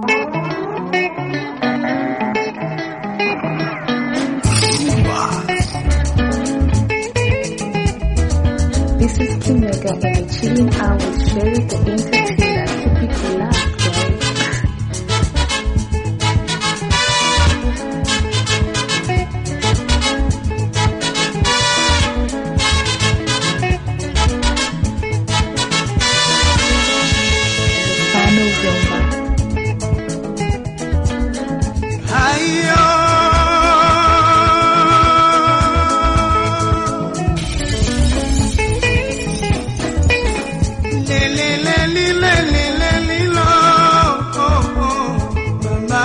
This is Kimega and you're chilling out with Sherry the entertainer. Keep it relaxed, guys. Final Rumba. Hayo le le le li le li le li lo oh, oh, mama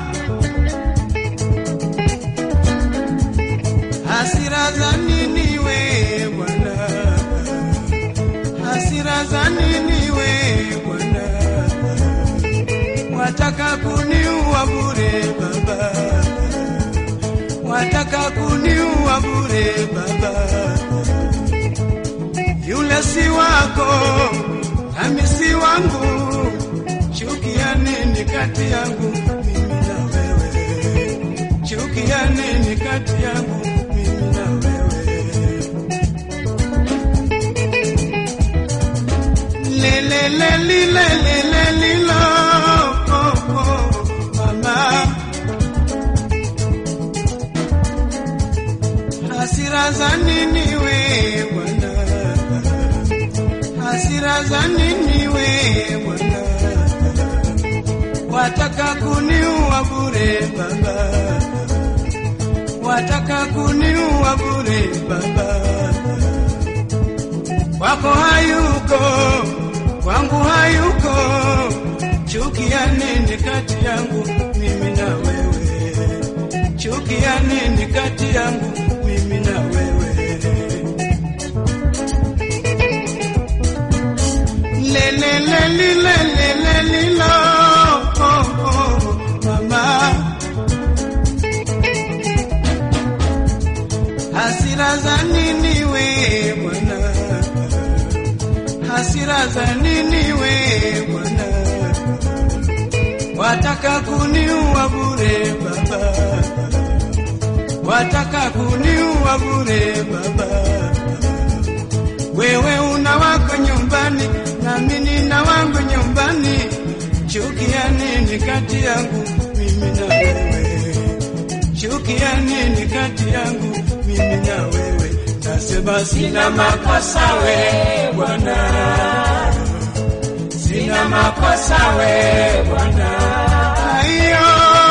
hasira za nini we bwana hasira za nini we bwana wataka kuniua bure baba, wataka kuniua bure baba. Yule si wako nami si wangu, chuki ya nini kati yangu mimi na wewe? Chuki ya nini kati yangu mimi na wewe? Le le le li le le le li lo oh, oh, mama hasira za nini we bwana hasira za nini we bwana wataka kuniua bure baba wataka kuniua bure baba kwako hayuko, kwangu hayuko. Chuki ya nini kati yangu mimi na wewe? Chuki ya nini kati yangu mimi na wewe? Le le le li le le le li lo oh, oh, mama hasira za nini we bwana hasira za nini we bwana wataka kuniua bure baba wataka kuniua bure baba wewe una wako nyumbani nami nina wangu nyumbani chuki ya nini kati yangu mimi na wewe chuki ya nini kati yangu mimi na wewe nasema sina makosa we bwana sina makosa we bwana Aiyo.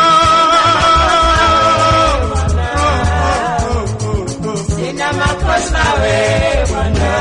Sina makosa we bwana.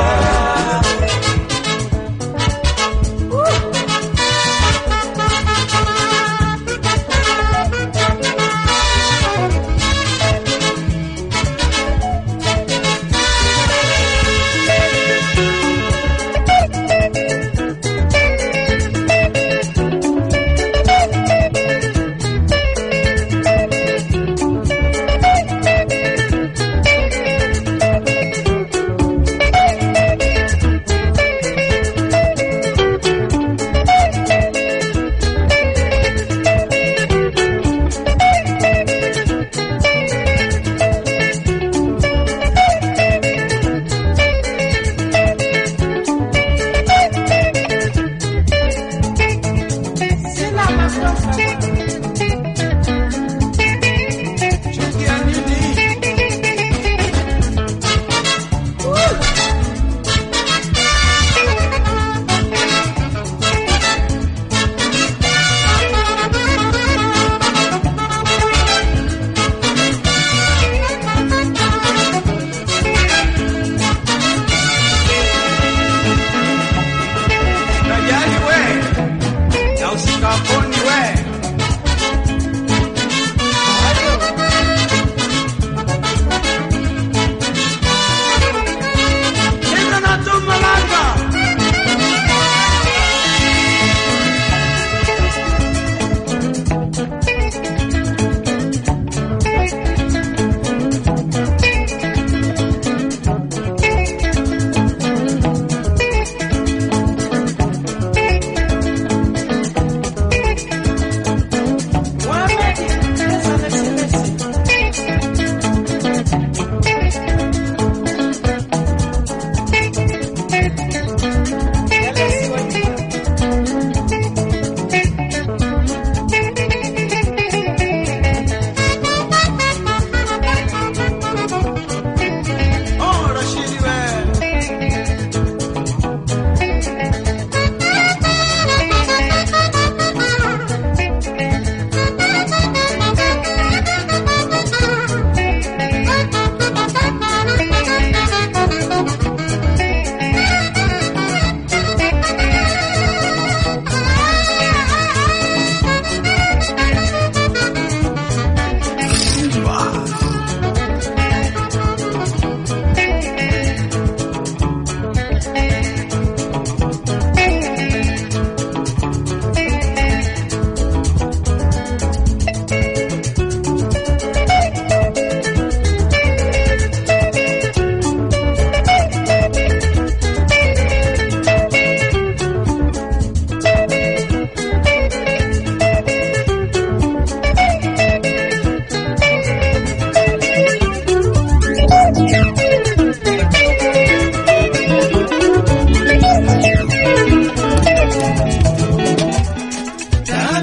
Sina makosa chuki ya nini Najali we na usikaponi we Nenda na tumalanga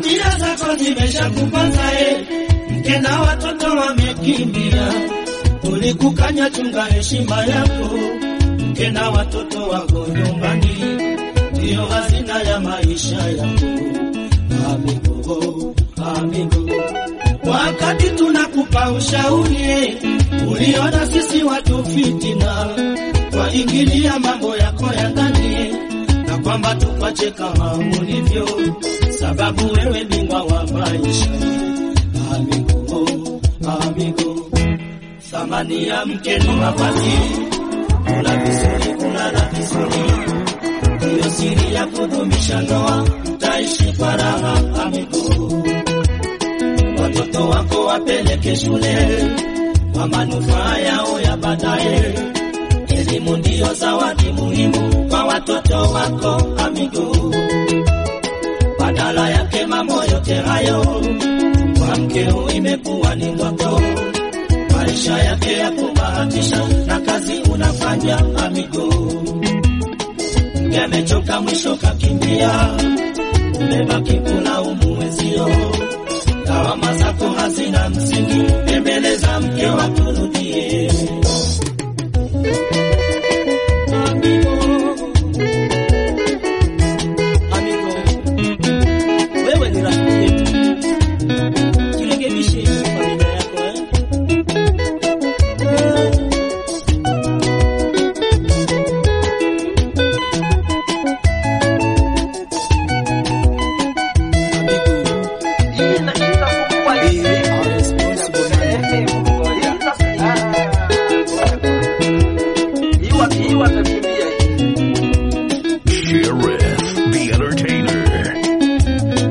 familia zako zimeshakupanza e, mke na watoto wamekimbia, ulikukanya chunga heshima yako, mke na watoto wako nyumbani, ndiyo hazina ya maisha yako. Amigo, amigo, wakati tunakupa ushauri e, uliona sisi watu fitina, waingilia mambo yako ya ndani na kwamba tukwache kama ulivyo, sababu wewe bingwa wa maisha. Amigo, amigo, thamani ya mke ni mavazi, kula vizuri, kulala vizuri, ndiyo siri ya kudumisha ndoa, mtaishi kwa raha. Amigo, watoto wako wapeleke shule kwa manufaa yao ya baadaye. Elimu ndiyo zawadi muhimu kwa watoto wako amigo. Badala yake mambo yote hayo kwa mkeo imekuwa ni ndoto, maisha yake ya kubahatisha na kazi unafanya amigo. Mke amechoka mwisho kakimbia, umebaki kulaumu mwenzio, lawama zako hazina msingi, tembeleza mke wakurudie. Amigo, amigo, wewe ni rafiki yetu, jirekebishe familia yako eh? Sheriff the Entertainer.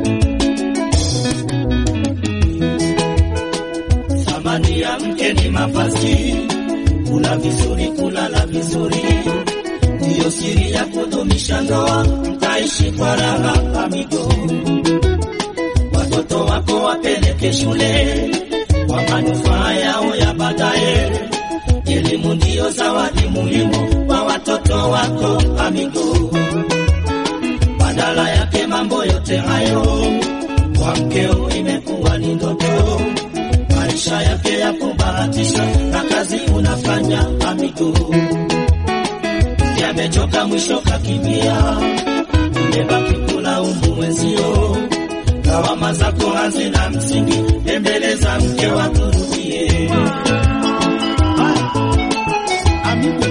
Thamani ya mke ni mavazi, kula vizuri, kulala vizuri, ndiyo siri ya kudumisha ndoa, mtaishi kwa raha amigo. Watoto wako wapeleke shule kwa manufaa yao ya baadaye. Elimu ndiyo zawadi muhimu kwa watoto wako amigo. Badala yake mambo yote hayo kwa mkeo imekuwa ni ndoto, maisha yake ya kubahatisha na kazi unafanya amigo. Yamechoka mwisho kakimbia, umebaki kulaumu mwenzio, lawama zako hazina msingi, tembeleza mke wakurudie. Amigo.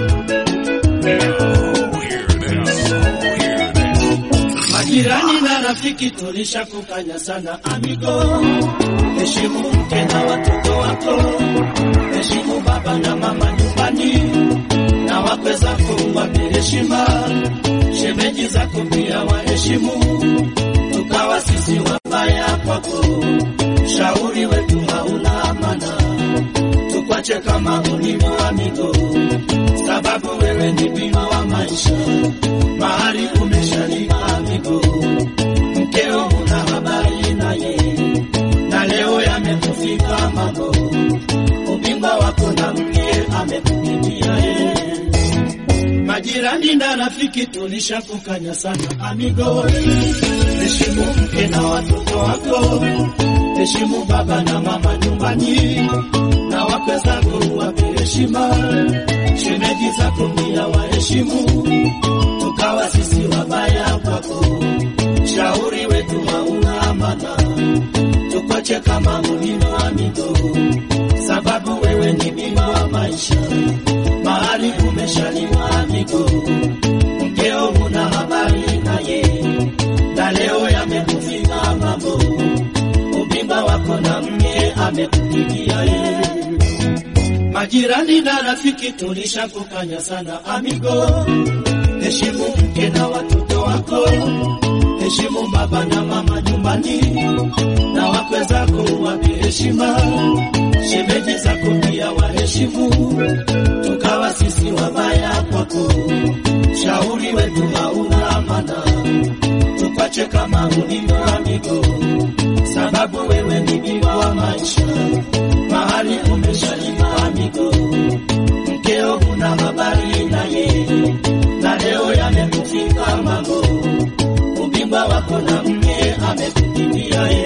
Now hear this. Hear this. Majirani na rafiki tulishakukanya sana amigo, heshimu mke na watoto wako, heshimu baba na mama nyumbani, na wakwe zako wape heshima, shemeji zako pia waheshimu, tukawa sisi wabaya kwako, shauri wetu hauna amana, tukwache kama ulivyo amigo, sababu wewe ni bima wa maisha, mahali umeshalima amigo, mkeo una habari naye, na leo yamekufika mambo, ubingwa wako na mke amekukimbia yeye. Majirani na rafiki tulishakukanya sana amigo, heshimu mke na watoto wako, heshimu baba na mama nyumbani, na wakwe zako wape heshima, shemeji zako pia waheshimu, tukawa sisi wabaya kwako, shauri wetu hauna amana, tukwache kama ulivyo amigo, sababu wewe ni bima wa maisha, mahali umeshaliwa amigo, mkeo una habari naye, na leo yamekufika mambo, ubimba wako na mke amekukimbia yeye. Majirani na rafiki tulishakukanya sana amigo, heshimu mke na watoto wako, heshimu baba na mama nyumbani, na wakwe zako wape heshima, shemeji zako pia waheshimu, tukawa sisi wabaya kwako, shauri wetu hauna amana, tukwache kama ulivyo amigo, sababu wewe ni bima wa maisha, mahali umeshalima amigo, mkeo una habari naye, na leo yamekufika mambo, ubingwa wako na mke amekukimbia yeye.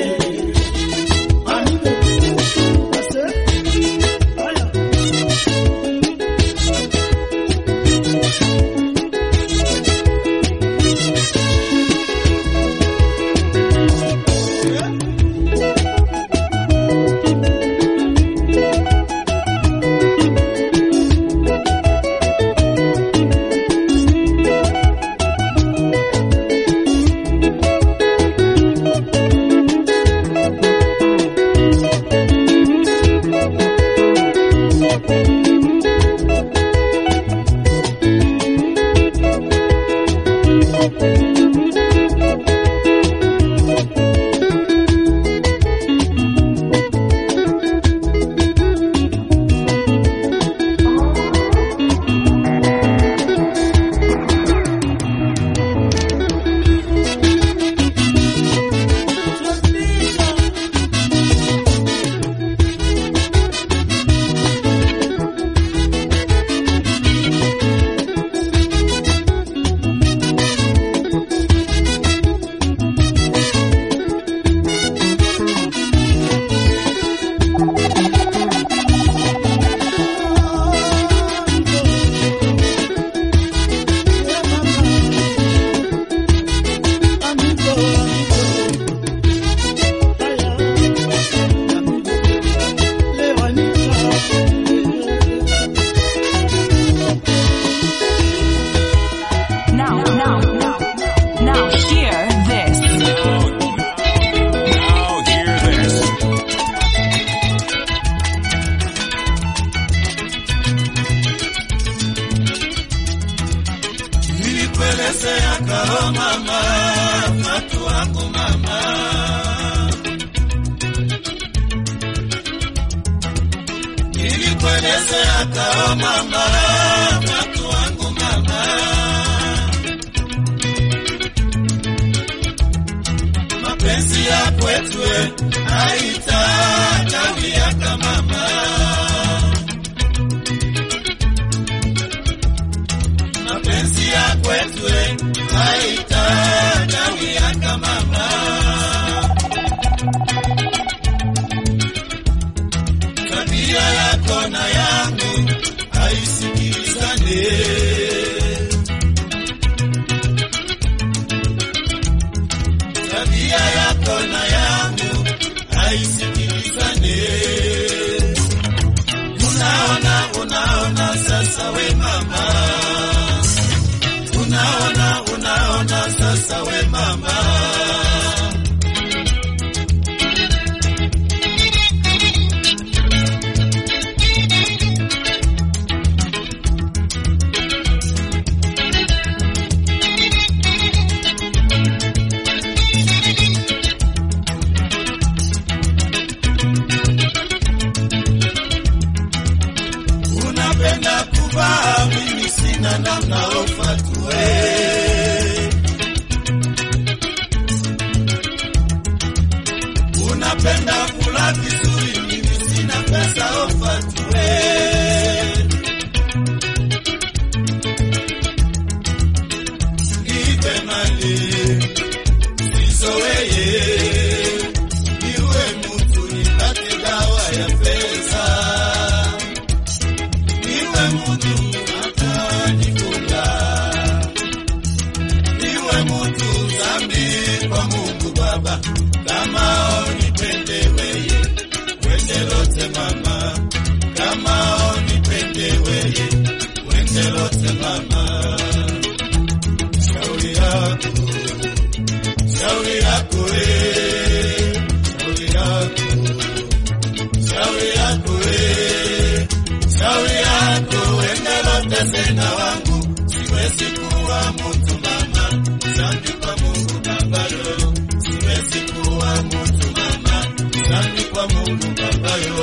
Tengenezea kao mama, watu wangu mama. Mapenzi ya kwetu haitatawia kama mama. Mapenzi ya kwetu haitatawia kama mama. tabia yako na yangu haisikilizane. Tabia yako na yangu haisikilizane. Unaona, unaona sasa we mama, unaona, unaona sasa we mama. unapenda kuvaa, mimi sina namna ufatue. Unapenda kula vizuri, mimi sina pesa ufatue. Nipe mali sisoweye, niwe mtu nipate dawa ya pesa niwe mutu atanifunga, niwe mutu zambi kwa Mungu Baba, kama onipende weye wende lote mama, kama onipende weye wende lote mama, shauri yako shauri yako eh, shauri yako shauri yako eh, shauri yako endelote tena wangu, siwezi kuwa mtu mama, zambi kwa Mungu babayo, siwezi kuwa mtu mama, zambi kwa Mungu babayo.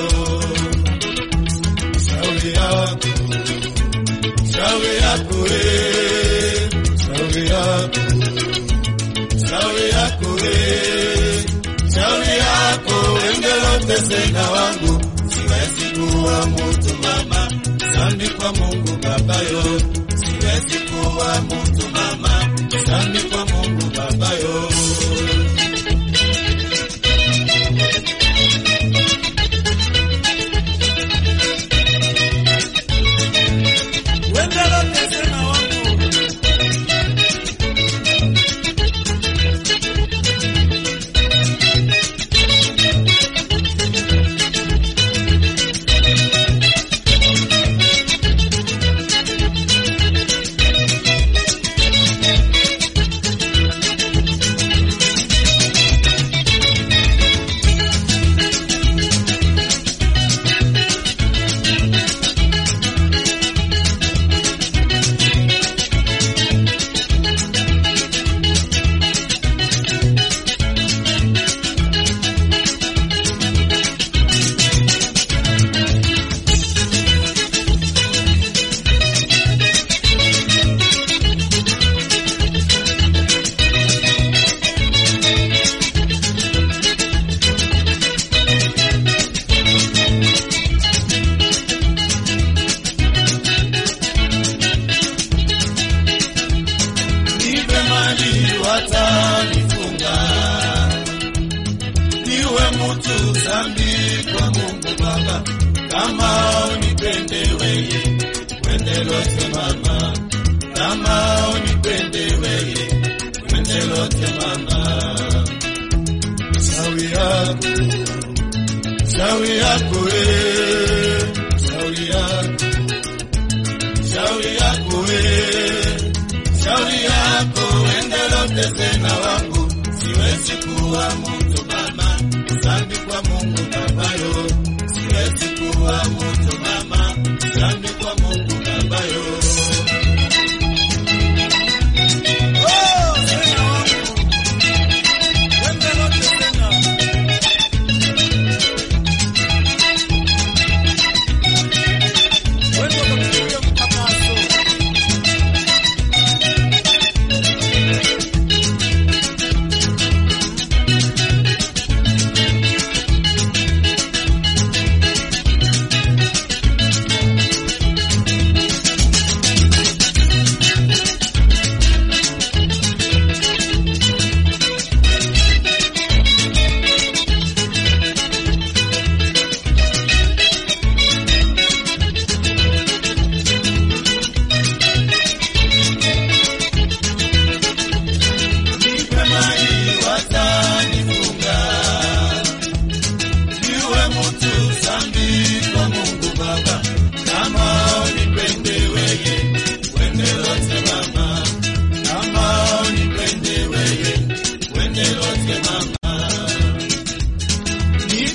Shauri yako, shauri yako eh, shauri yako, shauri yako eh, shauri yako endelote tena wangu, siwezi kuwa mtu mama, zambi kwa Mungu babayo, siwezi kuwa mtu mama, zambi kwa Mungu babayo. Endelote tena wangu nipe mali watanifunga, niwe mtu zambi kwa Mungu Baba, kama unipende weye wende lote mama, kama unipende weye wende lote mama, shauri yako shauri yako we, shauri yako shauri yako we, shauri yako endelote tena wangu, siwezi kuwa mtu mama, zambi kwa Mungu babayo, siwezi kuwa mtu mama, zambi kwa Mungu babayo. Oh, tena wangu, endelote tena.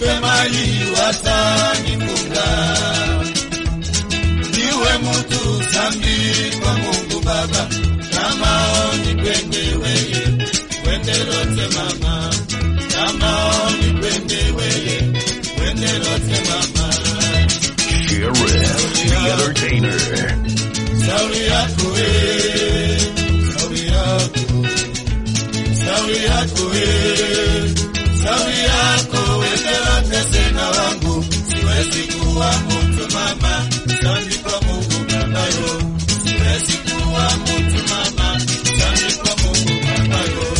nipe mali watanifunga, niwe mtu sambi kwa Mungu Baba, kama nikwende weye wende lote mama, kama nikwende weye wende lote mama. Sheriff, the entertainer. Shauri yako we, shauri yako, shauri yako we, shauri yako wendela tesena wangu, siwezi kuwa mtu mama, sandi kwa Mungu babayo, siwezi kuwa mtu mama, sandi kwa Mungu babayo.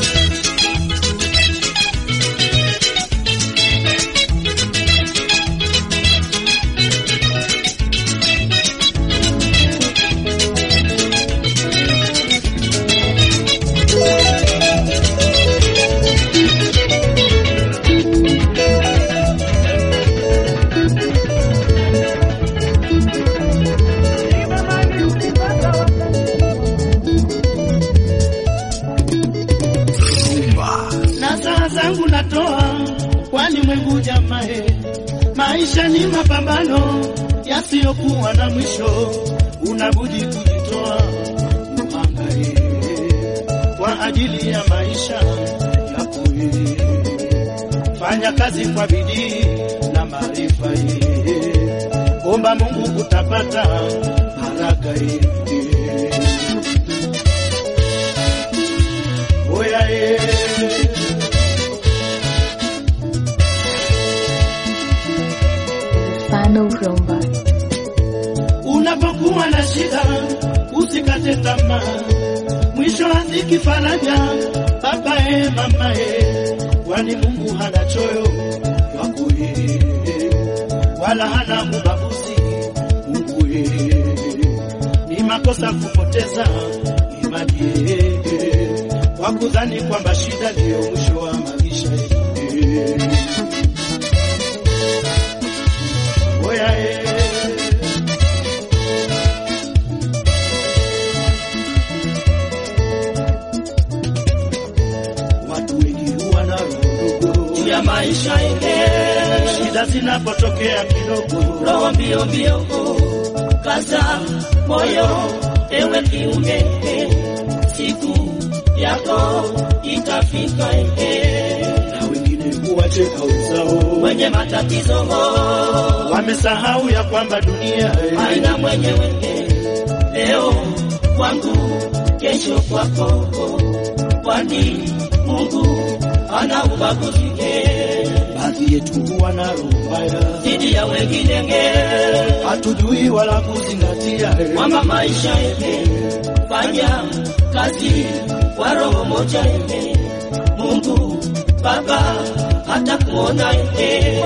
na saa zangu natoa walimwengu jamae, maisha ni mapambano yasiyokuwa na mwisho, unabudi kujitoa uhangaike kwa ajili ya maisha yako. wewe. Fanya kazi kwa bidii na maarifa, yeye. omba Mungu utapata haraka. yeye. Oya, yeye. Final rumba. Unapokuwa na shida usikate tamaa, mwisho haziki faraja. Baba e, mama e, kwani Mungu hana choyo wako e, wala hana ubaguzi Mungu e, ni makosa kupoteza imani e, kwa kudhani kwamba shida ndiyo mwisho wa maisha e. Oya e. Watu wengi huwa na roho juu ya maisha yenyewe, shida zinapotokea kidogo, roho mbio mbio, kaza moyo, ewe kiume, siku yako itafika, na wengine huwacheka wenzao wenye matatizo, wamesahau ya kwamba dunia haina mwenyewe, leo kwangu, kesho kwako kwani Mungu ana ubaguzi baadhi yetu huwa na roho mbaya dhidi ya wengine, hatujui wala kuzingatia kwamba maisha yake fanya kazi kwa roho moja yake Mungu Baba hata kuona yake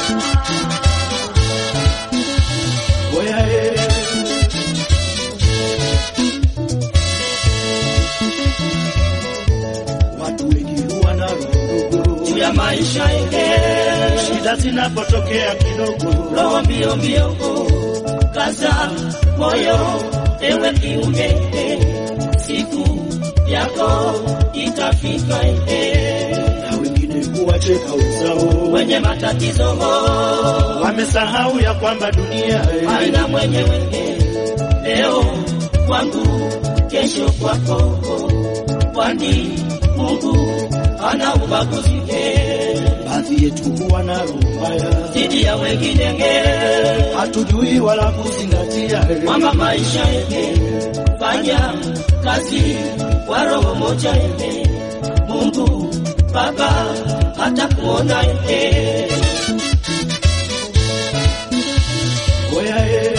Oya, eh. watu wengi huwa na roho juu ya maisha yake, shida zinapotokea kidogo, roho mbio mbio, kaza moyo, ewe kiume, siku yako itafika, na wengine huwacheka wenzao wenye matatizo, wamesahau ya kwamba dunia haina mwenyewe, leo kwangu, kesho kwako kwani Mungu ana ubaguzi baadhi yetu huwa na roho mbaya dhidi ya wengine, hatujui wala kuzingatia kwamba maisha yake fanya kazi kwa roho moja yake Mungu Baba hata kuona yake Oya, eh.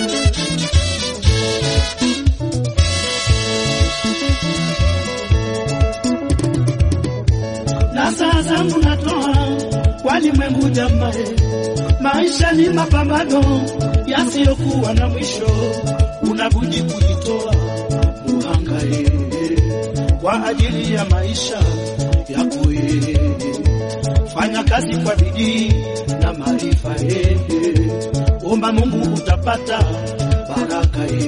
na saa zangu natoa kwa limwengu jamae, maisha ni mapambano yasiyokuwa na mwisho, unabudi kujitoa uhangae kwa ajili ya maisha yako ye. Fanya kazi kwa bidii na maarifa ye, omba Mungu utapata baraka ye.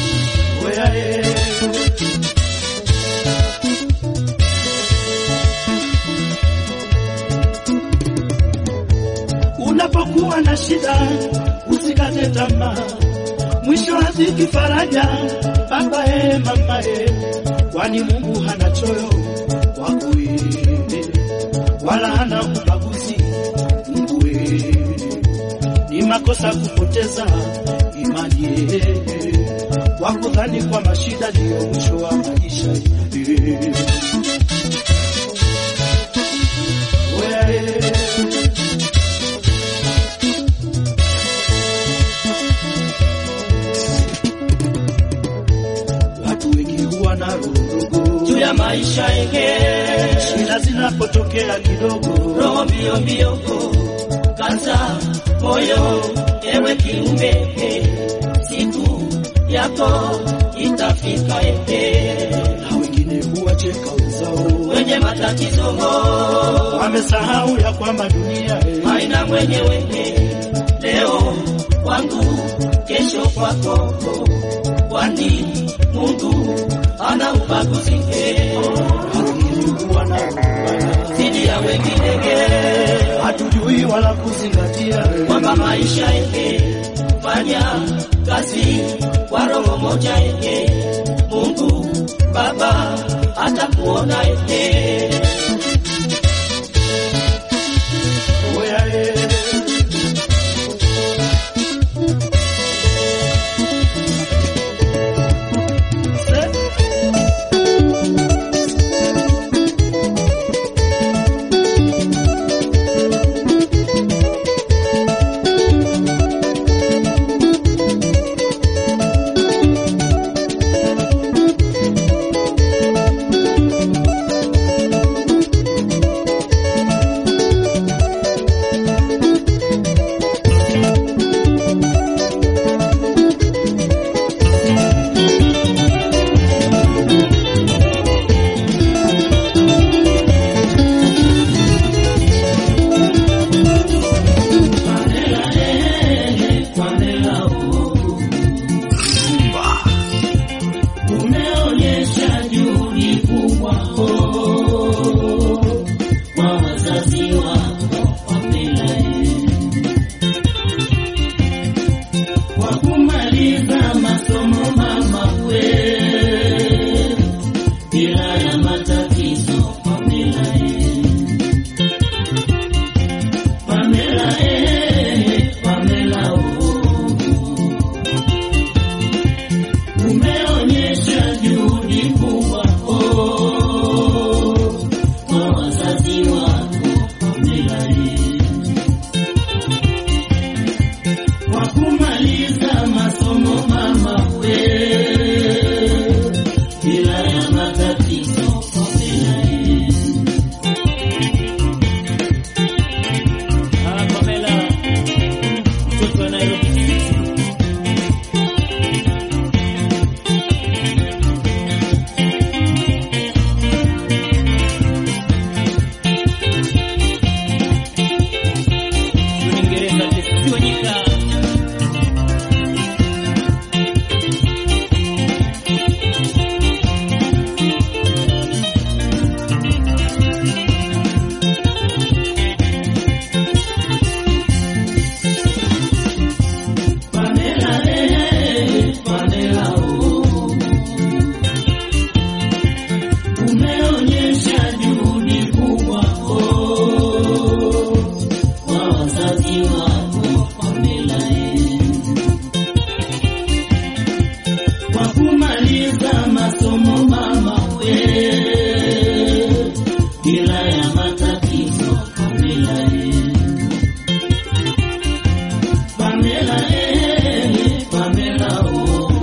Oya ye. unapokuwa na shida usikate tamaa, mwisho haziki faraja. Baba e, mama e, kwani Mungu hana choyo wako wewe, wala hana ubaguzi Mungu wewe. Ni makosa kupoteza imani e, kwa kudhani kwamba shida ndiyo mwisho wa maisha e. Wewe watu wengi huwa na roho juu ya maisha yenge shida zinapotokea kidogo roho mbio mbio kaza moyo ewe kiumbe siku yako itafika ehe na wengine huwacheka wenzao wenye matatizo wamesahau ya kwamba dunia eh, haina mwenyewe leo kwangu kesho kwako kwani Mungu ana ubaguzi wengine huwa na roho zidi ya wengine hatujui wala kuzingatia eh, kwamba maisha yake fanya kazi kwa roho moja yake Mungu Baba atakuona yake oya, eh. umeonyesha juhudi kubwa kwa wazazi wako Pamela kwa kumaliza masomo mama we bila ya matatizo Pamela Pamela eh, Pamela oh. umeonyesha juhudi kubwa oh, kwa wazazi wako Pamela kwa kumaliza masomo mama we bila ya matatizo Pamela Ah, Pamela mtoto wa Nairobi Uingereza kisionyika Pamela eh, Pamela oh. Umeonyesha juhudi kubwa oh kwa wazazi wako Pamela eh. kwa kumaliza masomo mama we bila ya matatizo Pamela eh. Pamela eh, Pamela oh.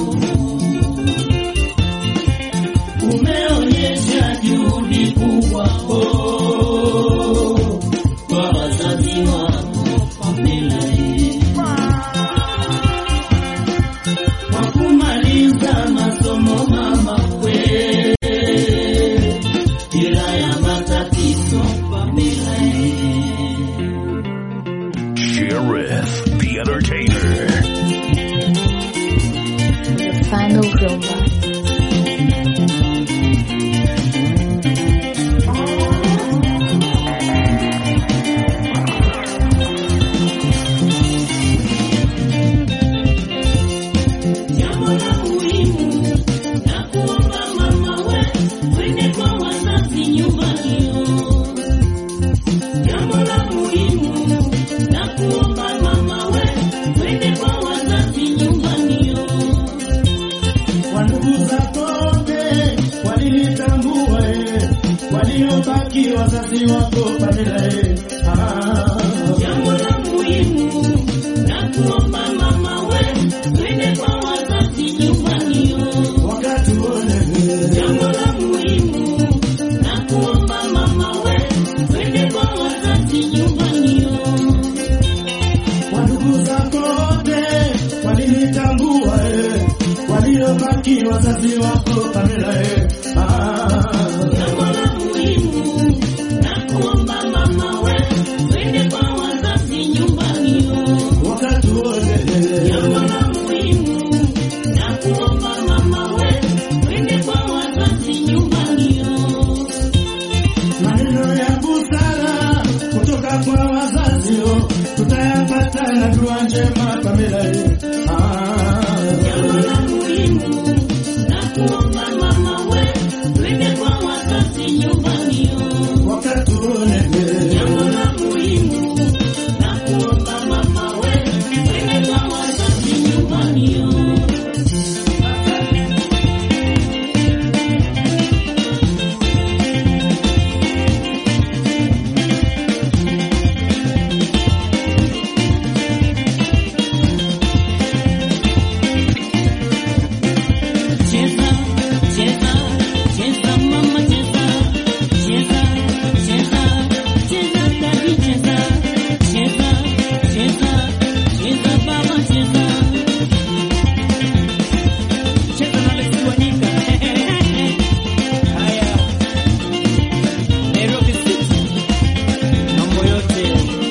Umeonyesha juhudi kubwa oh, kwa wazazi wako Pamela eh. Kwa kumaliza masomo mama we bila ya matatizo waliobaki wazazi wako Pamela eh. Ah. Jambo la muhimu na kuomba mama we, twende kwa wazazi nyumbani yo. wakati wote Jambo la muhimu na kuomba mama we, twende kwa wazazi nyumbani yo. Wandugu zako wote walinitambua eh, waliobaki wazazi wako Pamela eh. Ah. Jambo la muhimu na kuomba mama we, twende kwa wazazi nyumbani yo. wakati wote Jambo la muhimu na kuomba mama we, twende kwa wazazi nyumbani yo. maneno ya busara kutoka kwa wazazi oh, tutayapata na dua njema Pamela eh. Ah. Jambo la muhimu na kuomba mama we, twende kwa wazazi nyumbani yo. wakati wote Jambo la muhimu na kuomba mama we, twende kwa wazazi nyumbani yo. Cheza, cheza, cheza mama cheza, cheza, cheza, cheza dadi cheza, cheza, cheza, cheza baba cheza. Cheza na Lex Wanyika. Haya. Nairobi City. Mambo yote.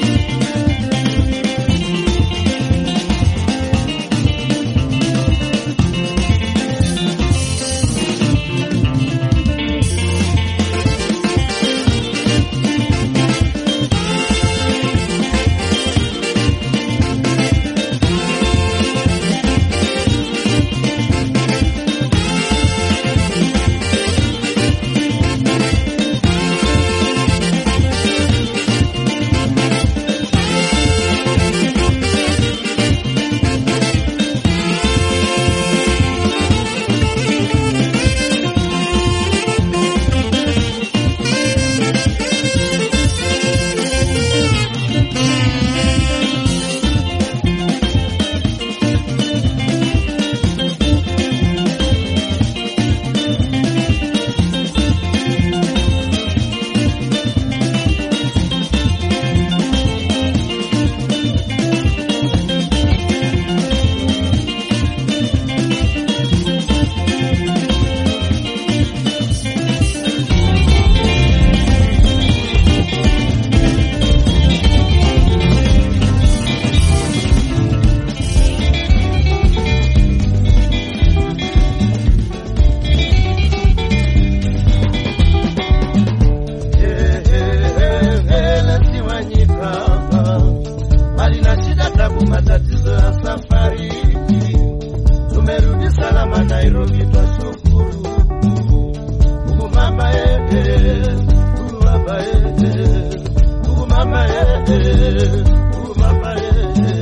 bali na shida, tabu, matatizo ya safari. Tumerudi salama Nairobi, twashukuru Mungu mama yeye, Mungu baba yeye, Mungu mama yeye, Mungu mama yeye.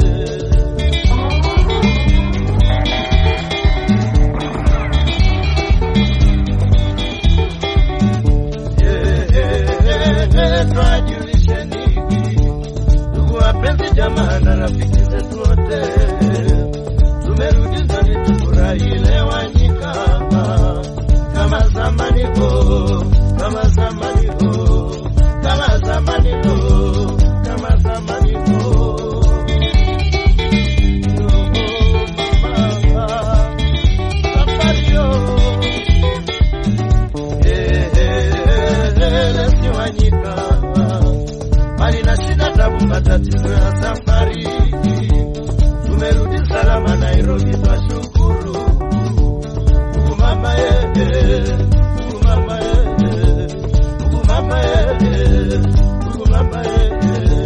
twajulisheni ndugu wapenzi, jamaa na rafiki zetu wote, tumerudi zoni, tufurahi leo Wanyika kama zamani ho, kama zamani ho, kama zamani ho, kama zamani ho. Oh, mama, safari yo. Wanyika mali na shida, tabu, matatizo ya safari, tumerudi salama Nairobi, twashukuru Mungu mama yeye, Mungu mama yeye, Mungu mama yeye, Mungu mama yeye.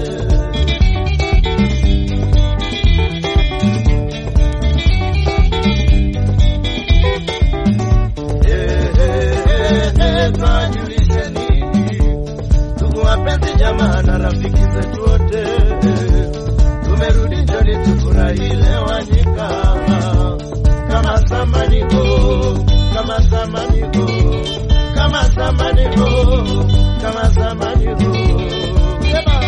twajulisheni ndugu wapenzi, jamaa na rafiki zetu wote, tumerudi njoni, tufurahi leo Wanyika kama zamani ho, kama zamani ho, kama kama zamani ho, kama zamani ho. Yeba.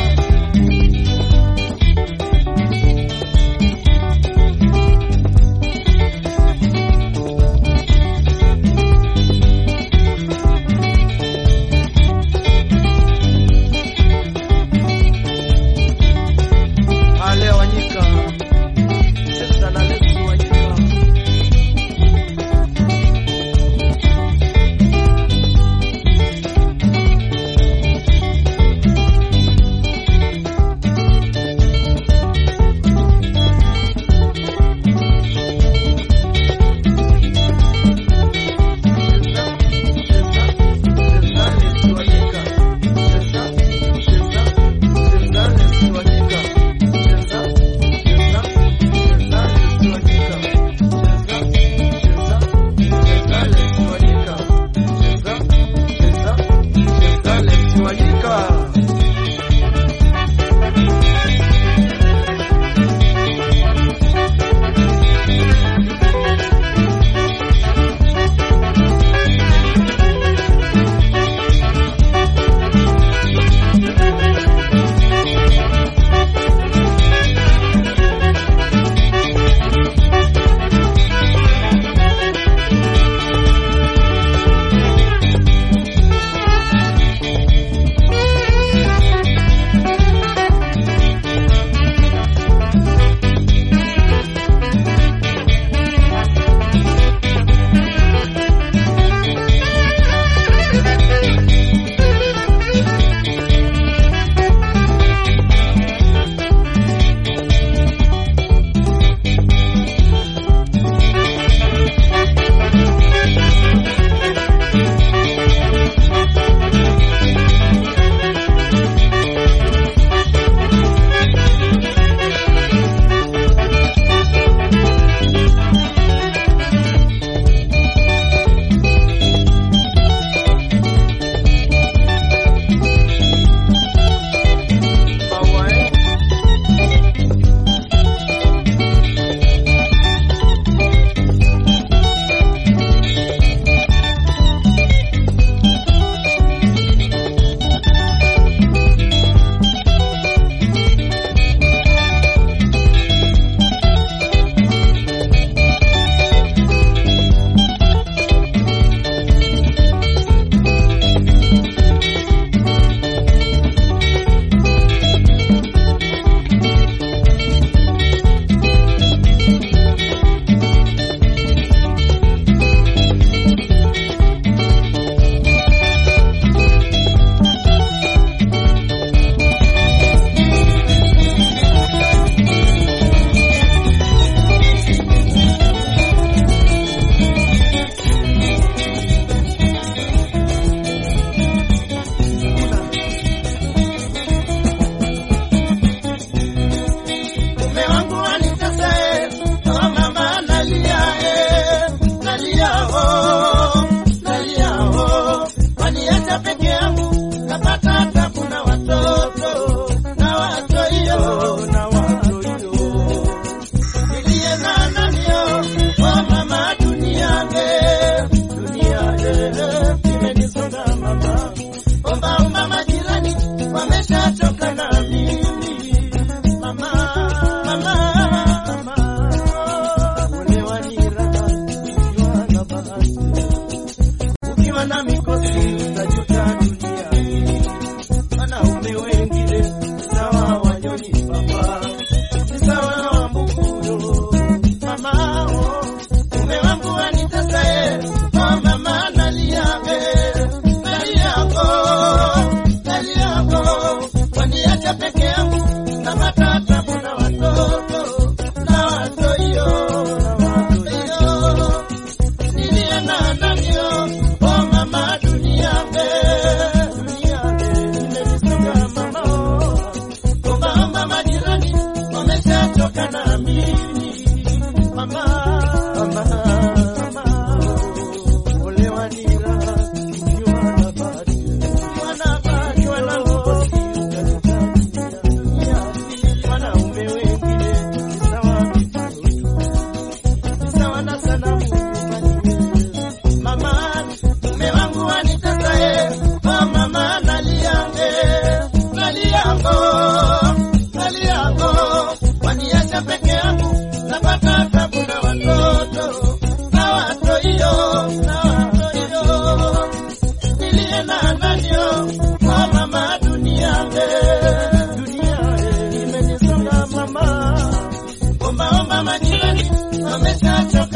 Ale Wanyika, Sasa na Lex Wanyika.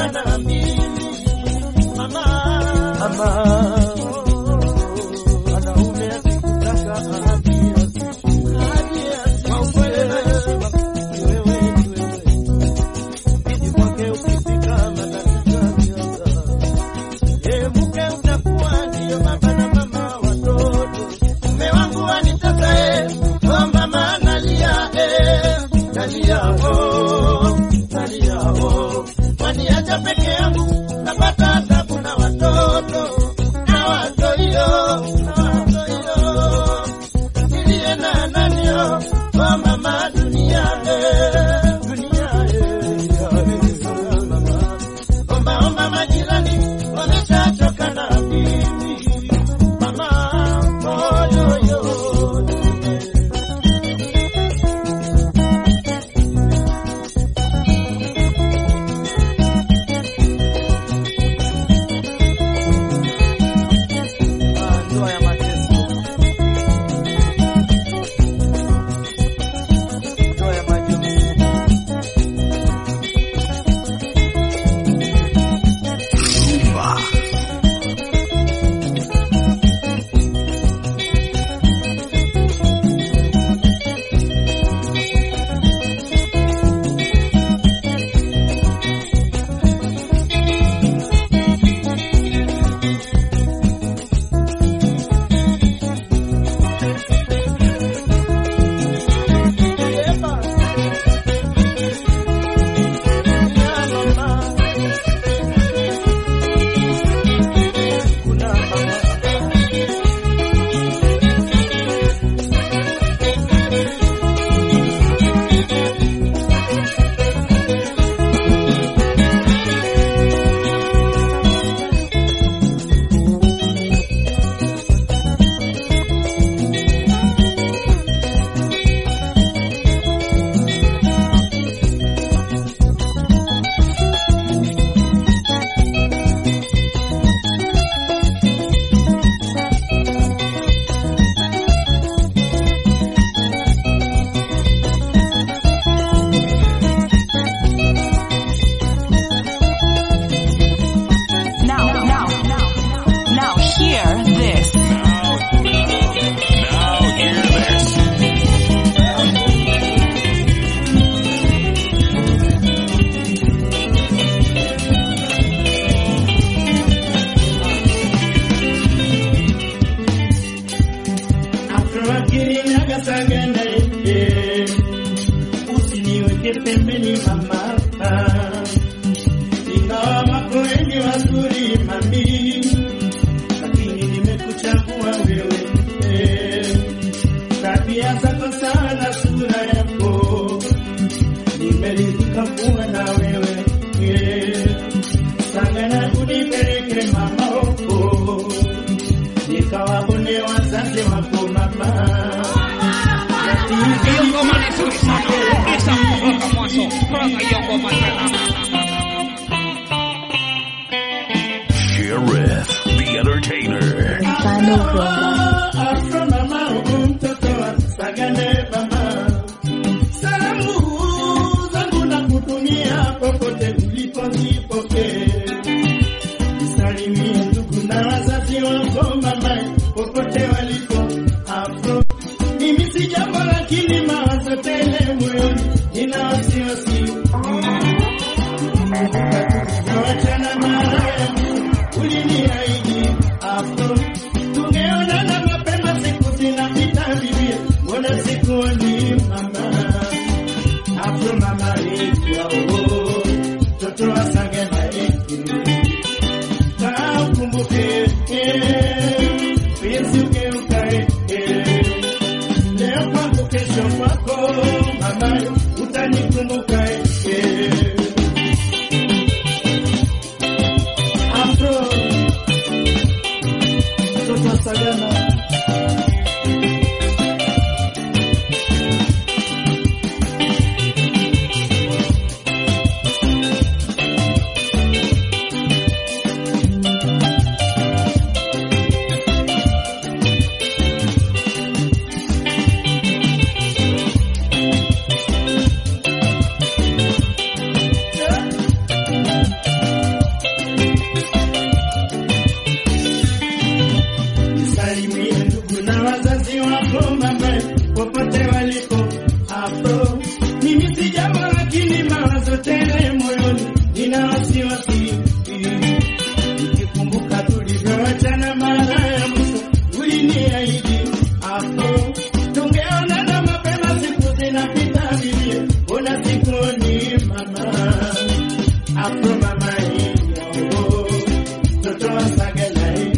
nishachoka na mimi mama mama wanaume akikutaka ahadi asishike kwa ukweli na heshima ni wewe ni wewe Bidi kwake ukifika matatizo yakianza Ye mke utakuwa ndiyo baba na mama watoto. Mume wangu anitaka eh, oh mama analia eh, nalia oh, nalia oh. Waniacha peke yangu napata tabu na watoto na watoto na watoto nilie na nanio oh mama dunia eh, dunia eh, mama omba omba majirani wameshachoka na mimi mama moyo ndoa ya mateso ndoa ya majonzi Rumba. Now, now, now, hear this. Now hear this. Afroakiriagasagana usiniweke pembeni mama, ingawa wako wengi wazuri mami, lakini nimekuchagua wewe eh. tabia zako sana, sura yako nimeridhika kuwa na wewe eh. Sagana unipeleke mama huko nikawaone wazazi wako mama Hiyo ngoma ni nzuri sana. Isa mpaka mwanzo. Mpaka hiyo ngoma tena. Sheriff, the entertainer. Mfano Rumba. Afro mama mtoto wa Sagane mama salamu zangu na kutumia popote ulipo zipokee Nisalimie ndugu na wazazi wako mama popote walipo Afro mimi si jambo lakini mawazo tele moyoni nina wasiwasi Nawachana mara yangu uliniahidi Afro tungeonana mapema siku zinapita vivyo mbona sikuoni mama Afro mama ikwao mtoto wa Sagana yetu kaa ukumbuke eh, penzi ugeukae eh, leo kwangu kesho kwako mama utanikumbuka eh. Afro mtoto wa Sagana wako mama popote walipo afro mimi si jambo lakini mawazo tele moyoni nina wasiwasi nikikumbuka tulivyoachana mara ya mwisho uliniahidi afro tungeonana mapema siku zinapita vivie ona sikoni mama afro mama hiyo mtoto wa sagala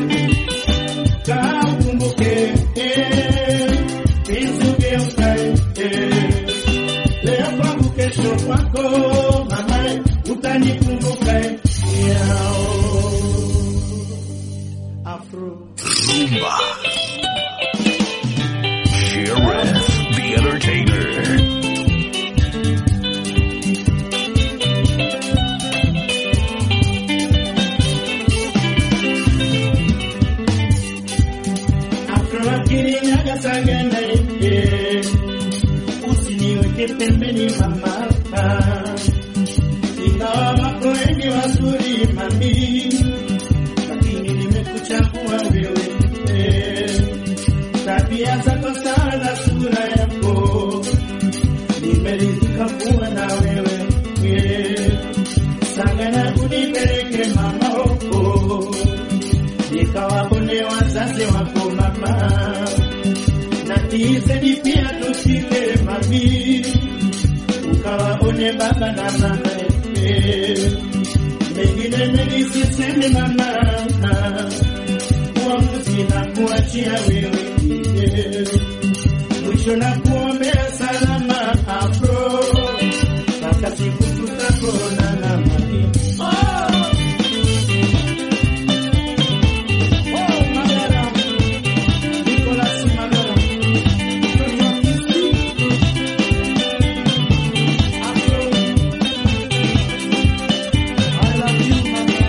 kaa ukumbuke eh, isugeukae eh. leo kwangu kesho kwako mama utanikumbuka yao afro Zumba. Sheriff, the entertainer. afro akiniaga sagana eh, usiniweke pembeni mama ingawa wako wengi wazuri mami lakini nimekuchagua wewe eh, tabia zako sana sura yako nimeridhika kuwa na wewe eh, sagana unipeleke mama huko nikawaone wazazi wako mama na tiseni pia tushike mami ukawaone baba na mama eh. mengine mengi sisemi mama uamuzi na kuachia wewe eh. mwisho na kuombea salama afro mpaka siku tutakonana mami oh! Oh, Magara. Nicolas Magara. Mtoto wa Kisii. Afro. I love you, mama.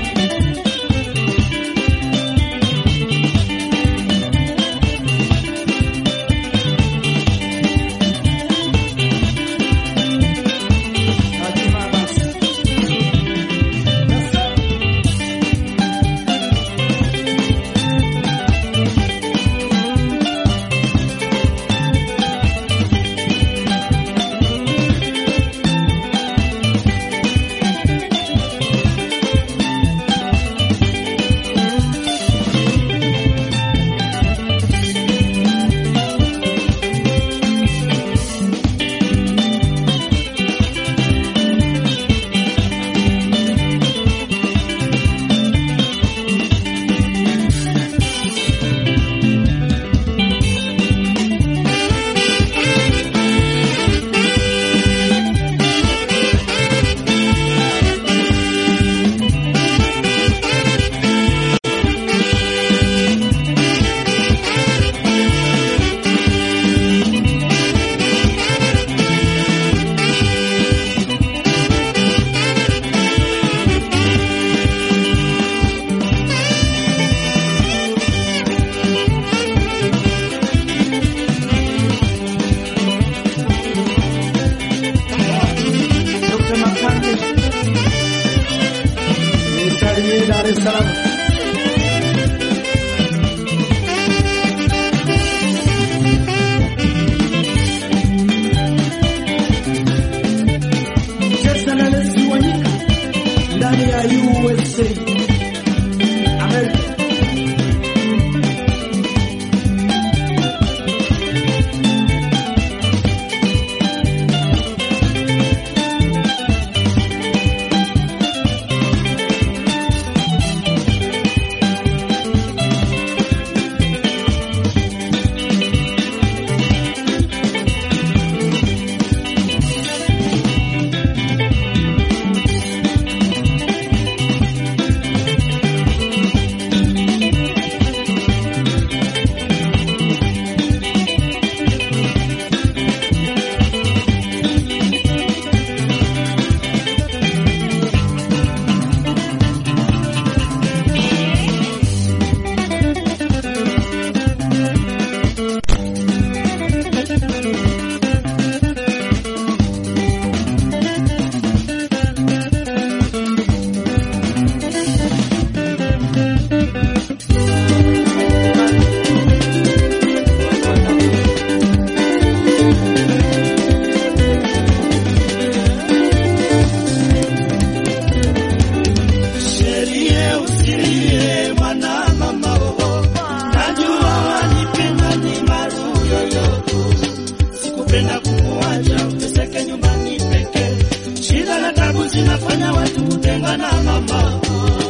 sikupenda kukuacha uteseke nyumbani pekee. Shida na tabu zinafanya watu kutengana mama.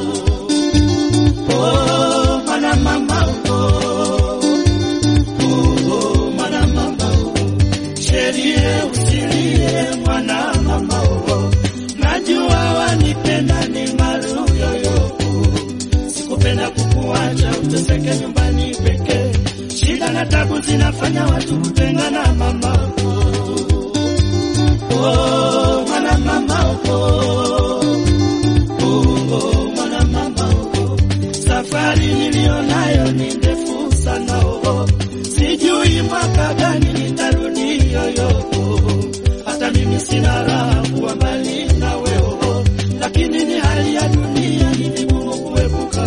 Oh, mana mama oh, oh, mana mama sherie usilie mwana mama oh, najua wanipenda ni maruyoyo sikupenda kukuacha uteseke nyumbani pekee. Shida na tabu zinafanya watu kutengana mama. Oh, mwana mama oh, oh, oh, mwana mama oh. Safari nilionayo ni ndefu sana oh, sijui mwaka gani nitarudi yoyo hata mimi sina raha kuwa mbali na wewe, lakini ni hali ya dunia, ni vigumu kuepuka.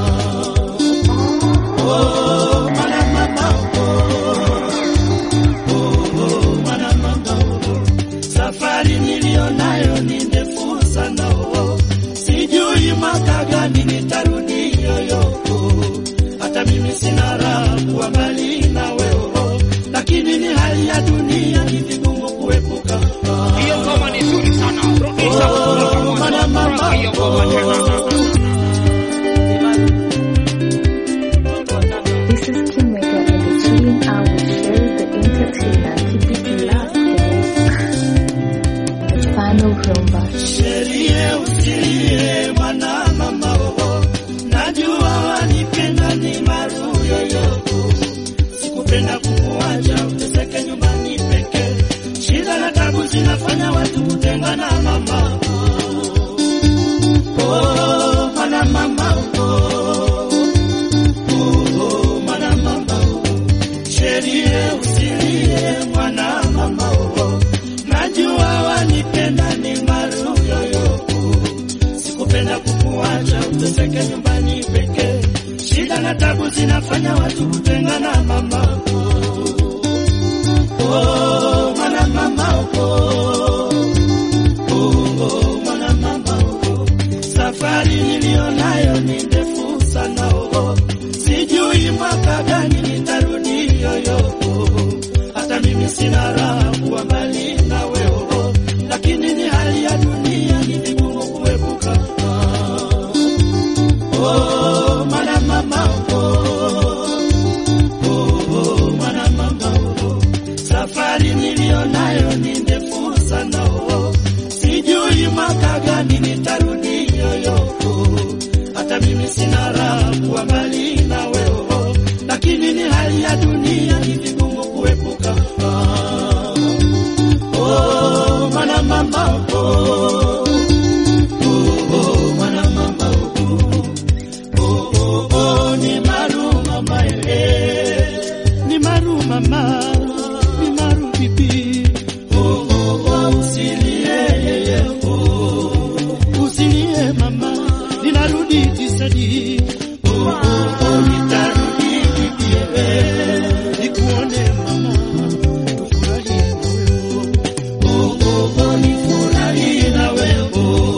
Oh, mwana mama, oh, oh, mwana mama, oh. Safari niliyo nayo ni ndefu sana, oh, sijui mwaka gani nitarudi yoyo, hata mimi sina raha kuwa mbali na wewe, lakini ni hali ya dunia, ni vigumu kuepuka. Hiyo ngoma ni nzuri sana. Rudisha kutoka mwanzo. Rock hiyo ngoma tena. This is Kimega and the chilling hour shares the entertainer. Keep it locked, guys. The final rumba. Sherie usilie mwana mama oh, najua wanipenda ni maruyoyo, sikupenda kukuacha uteseke nyumbani pekee. Shida na tabu zinafanya watu kutengana mama. Oh, mwana mama oh, oh, mwana mama oh, sherie usilie mwana mama oh, najua wanipenda ni maruyoyo, sikupenda kukuacha uteseke nyumbani pekee. Shida na tabu zinafanya watu kutengana mama. Oh, mwana mama oh, oh, mwana mama oh, safari niliyo nayo ni ndefu sana oh, sijui mwaka gani nitarudi yoyo, hata mimi sina raha kuwa mbali na wewe, lakini ni hali ya dunia, ni vigumu kuepuka. Oh, mwana mama oh, oh, mwana mama oh, safari niliyo nayo ni ndefu sana oh, sijui mwaka gani nitarudi yoyo, hata mimi sina raha kuwa mbali na wewe, lakini ni hali ya dunia, ni vigumu kuepuka. Oh, mwana mama oh, oh, mwana mama oh, oh, oh, oh, ni maru mama eh, ni maru mama, ni maru bibi, oh, oh, oh, usilie yeye, oh, usilie mama, ninarudi tisadi, oh, oh, oh, nitarudi bibi, eh, nikuone mama, tufurahi na wewe, oh, oh, oh, nifurahi na wewe, oh.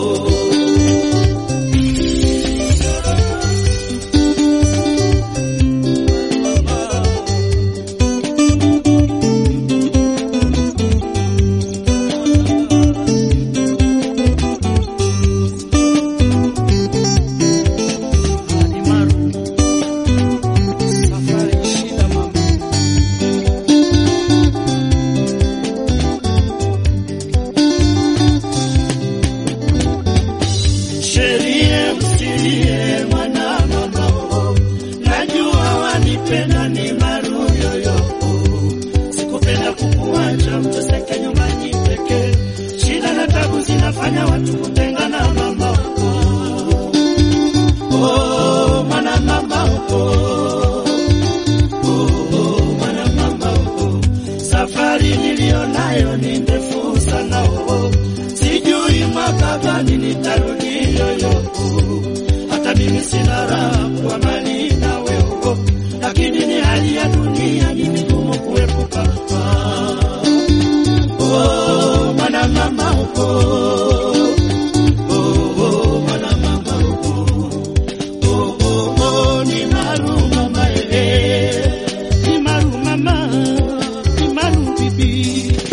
Sherie usilie mwana mama oh, najua wanipenda ni maruyoyo, sikupenda kukuacha mteseke nyumbani pekee. Shida na tabu zinafanya watu kutengana mama oh, oh, mwana mama oh, oh, mwana mama oh, safari niliyo nayo ni ndefu sana oh, sijui mwaka gani nitarudi yoyo, hata mimi sina raha kwa mali na wewe, lakini ni hali ya dunia, ni vigumu kuepuka. Oh, mwana mama oh, oh, oh, mwana mama oh, oh, oh, oh, ni maru mama eh, ni maru mama, ni maru bibi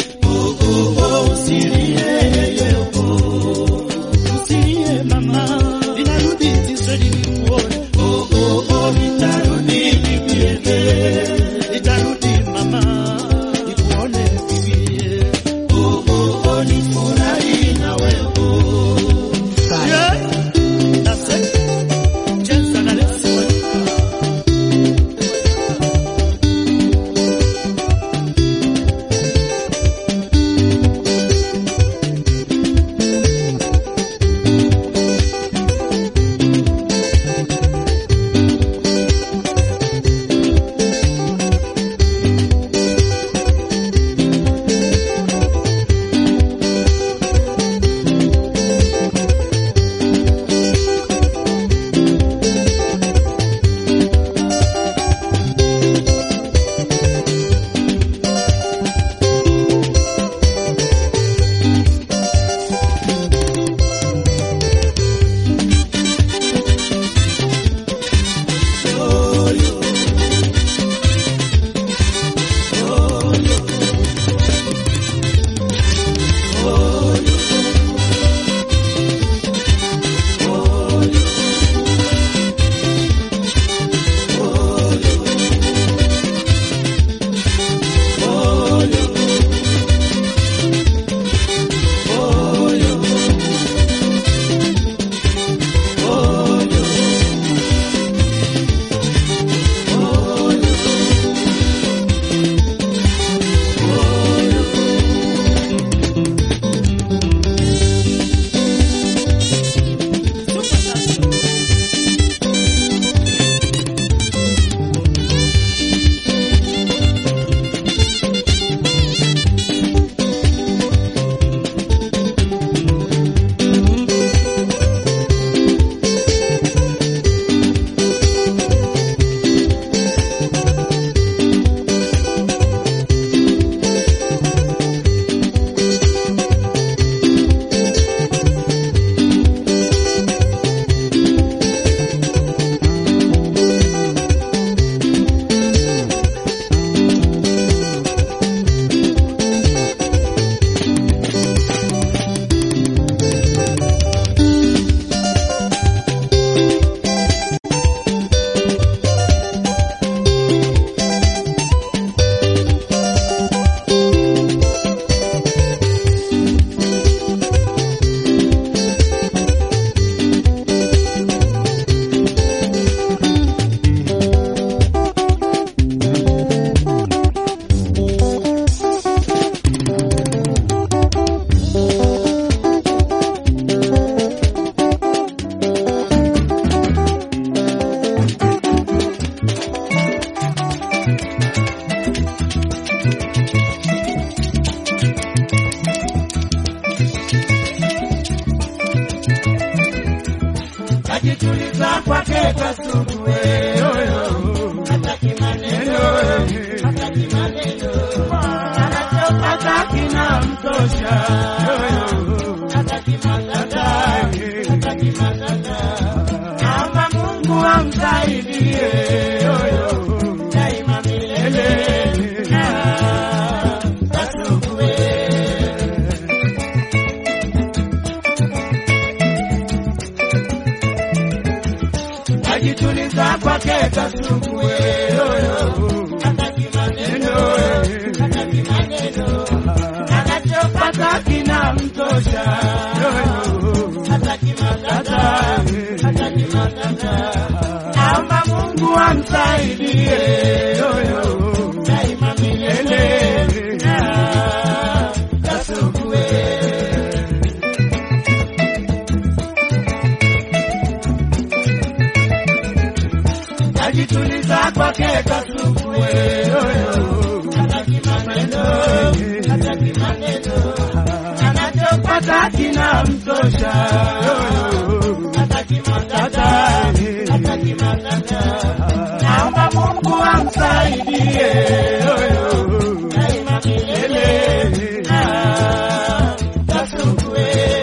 kasuku wewe, hataki maneno, hataki maneno, anachopata kinamtosha, hataki matata, hataki matata, naomba Mungu amsaidie daima milele, kasuku wewe. najituliza kwake kasuku hataki maneno hataki maneno anachopata kinamtosha hataki matata hataki matata naomba Mungu amsaidie daima milele kasuku najituliza kwake kasuku hataki maneno hataki maneno anachopata kinamtosha hataki matata hataki matata naomba Mungu amsaidie daima milele kasuku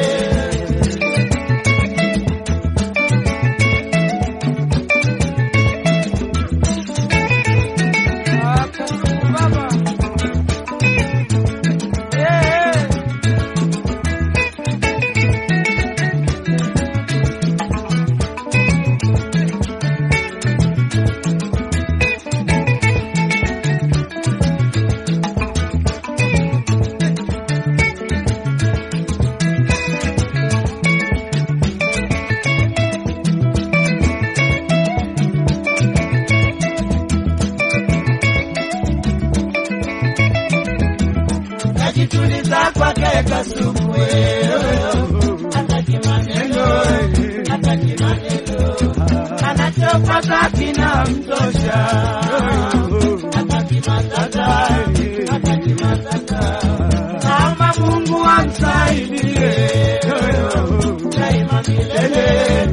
najituliza kwake kasuku hataki maneno hataki maneno anachopata kinamtosha hataki matata hataki matata naomba Mungu amsaidie daima milele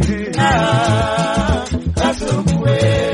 kasuku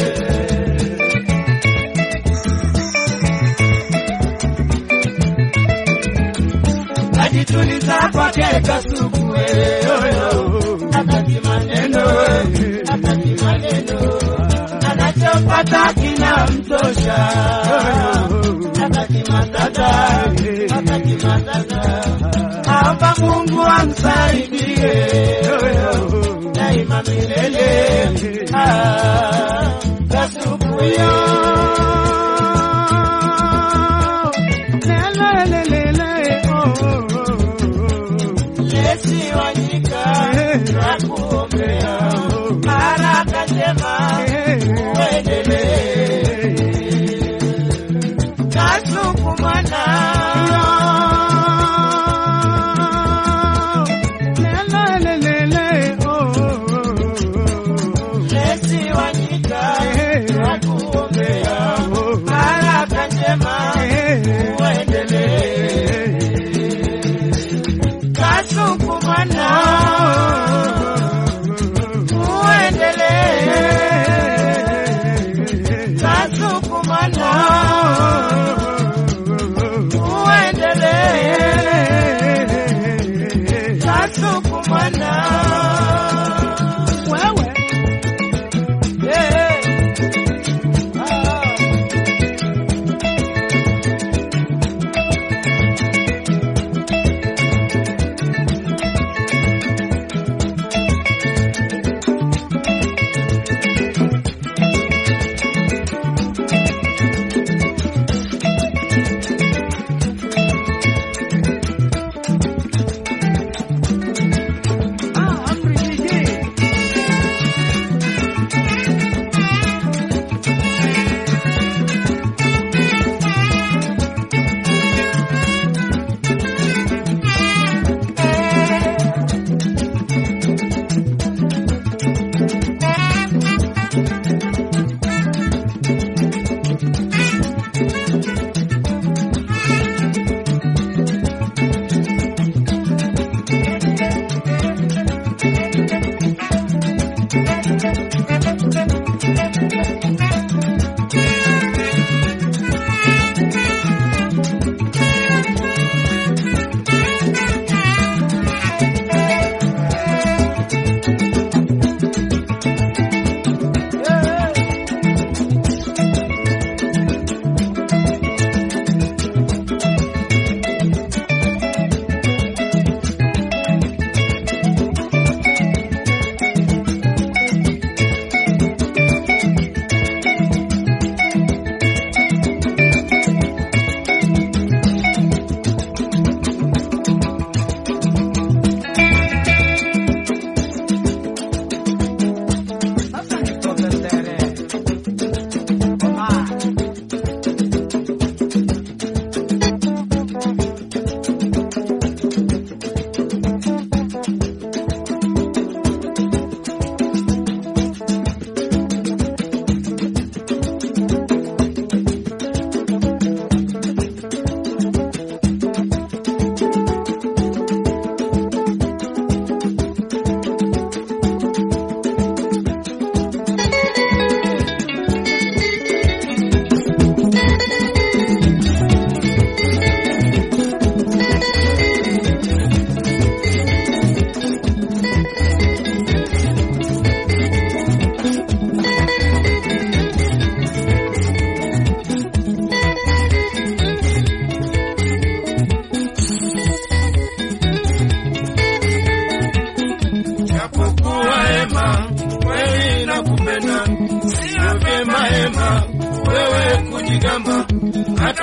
najituliza kwake kasuku hataki maneno hataki maneno anachopata kinamtosha hataki matata hataki matata naomba Mungu amsaidie daima milele kasuku Yesu wanyika nakuombea baraka njema uendelee kasuku mwana Yesu wanyika nakuombea baraka njema uendelee kasuku mwana uendelee kasuku mwana uendelee kasuku mwana wewe yeah. ah.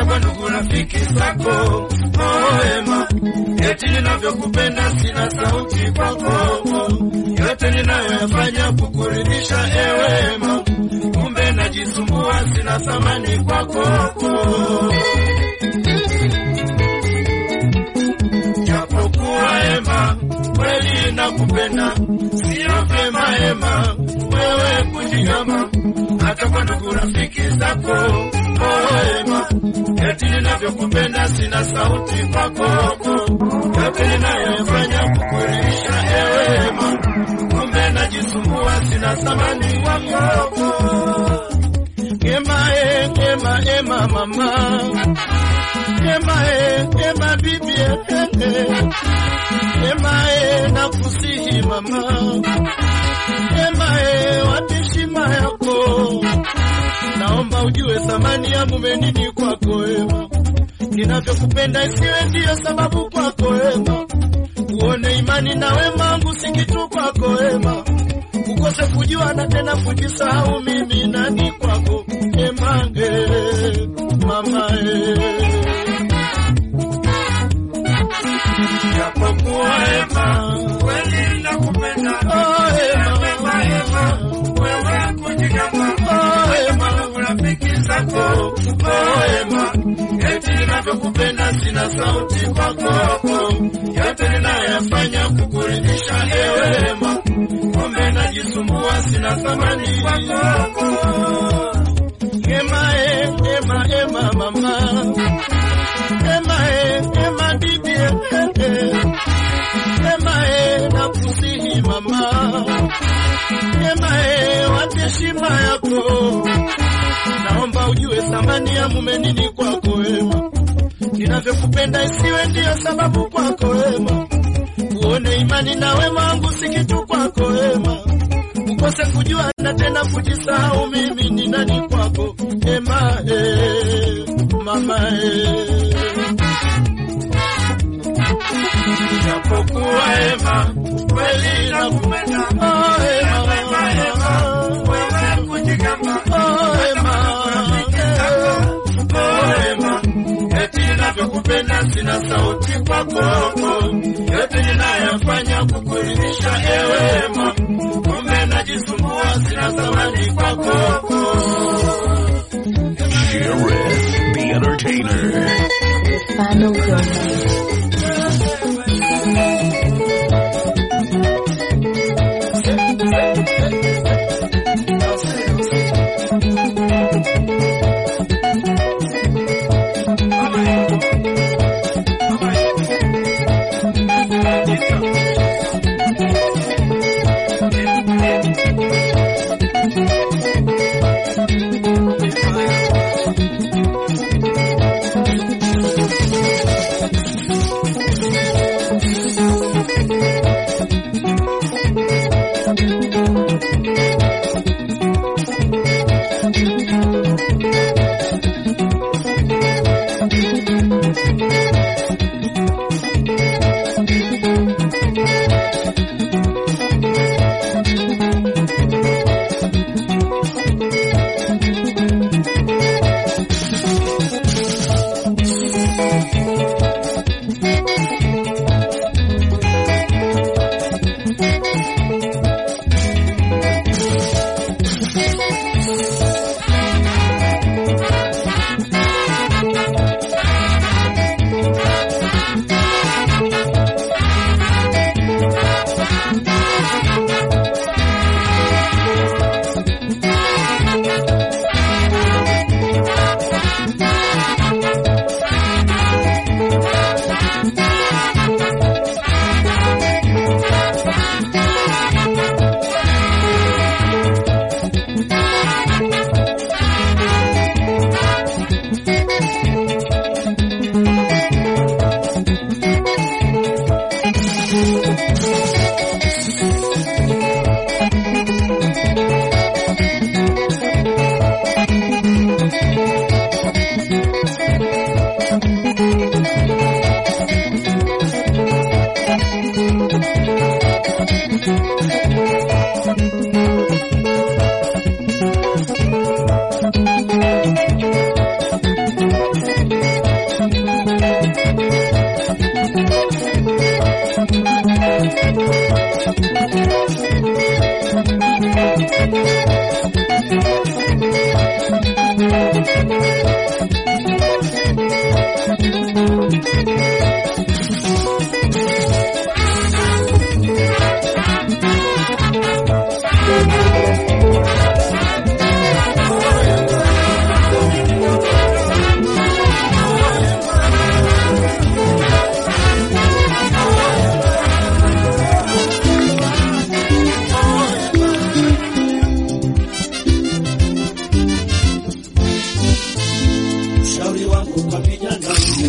kwa ndugu rafiki zako Wema, eti ninavyokupenda sina sauti kwako, yote ninayoyafanya kukuridhisha ewema, kumbe najisumbua, sina thamani kwako. Japokuwa ema kweli nakupenda, sio vyema ema wewe kujigamba hata kwa ndugu rafiki zako ema, eti ninavyokupenda sina sauti kwako, yote ninayofanya kukuridhisha ewema, kumbe najisumbua, sina thamani kwako. Ema, e, ema, ema mama, ema, e, ema bibi, e, e. ema, e, nakusihi mama, ema, e, wapi heshima yako? Naomba ujue thamani ya mume nini kwako ema, ninavyokupenda isiwe ndiyo sababu kwako ema, uone imani na wema wangu si kitu kwako ema, ukose kujua na tena kujisahau mimi nani kwako ema, eh, mama eh. Japokuwa ema kweli nakupenda, oh, ema, ema, ema, wewe kujigamba, oh, ema, rafiki zako, oh, ema, eti ninavyokupenda sina sauti kwako, yote ninayoyafanya kukuridhisha ewe ema, kumbe najisumbua, sina thamani kwako. Ema, e, ema, ema, mama, ema, e, ema, bibi, e, e. Ema e, nakusihi mama, ema e, wape heshima yako. Naomba ujue thamani ya mume nini kwako ema, ninavyokupenda isiwe ndiyo sababu kwako ema, uone imani na wema wangu si kitu kwako ema, ukose kujua na tena kujisahau mimi ni nani kwako ema e, mama e. Japokuwa ema kweli nakupenda, oh, ema, ema, ema, wewe kujigamba, oh, ema, oh, ema, eti ninavyokupenda sina sauti kwako, yote ninayofanya kukuridhisha ewe ema, kumbe najisumbua, sina thamani kwako. Sheriff, the entertainer. Stefano Gomez.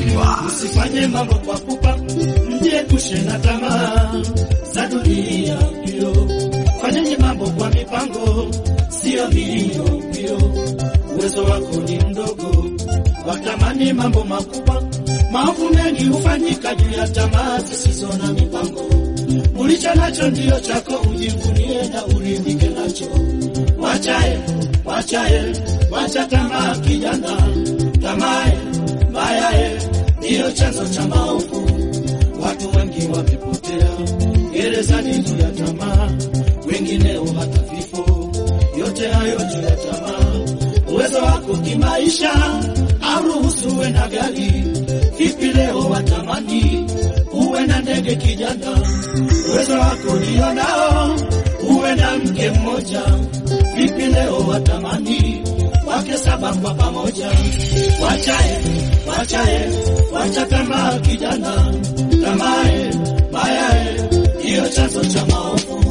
Flavor. Usifanye mambo kwa pupa, mjiepushe na tamaa za dunia mbio. Fanyeni mambo kwa mipango, sio mbio mbio. Uwezo wako ni mdogo, watamani mambo makubwa. Maovu mengi hufanyika juu ya tamaa zisizo na mipango. Ulicho nacho ndiyo chako, ujivunie na uridhike nacho. Wachae, wachae, wacha tamaa kijana, tamae mbayae ndiyo chanzo cha maovu. Watu wengi wamepotea gerezani juu ya tamaa, wengineo hata vifo. Yote hayo juu ya tamaa. Uwezo wako kimaisha auruhusu uwe na gari, vipi leo watamani uwe na ndege kijana? Uwezo wako ndio nao uwe na mke mmoja, vipi leo watamani wake saba kwa pamoja? Wachae, wachae, wacha tamaa kijana, tamae mayae ndiyo chanzo cha maovu.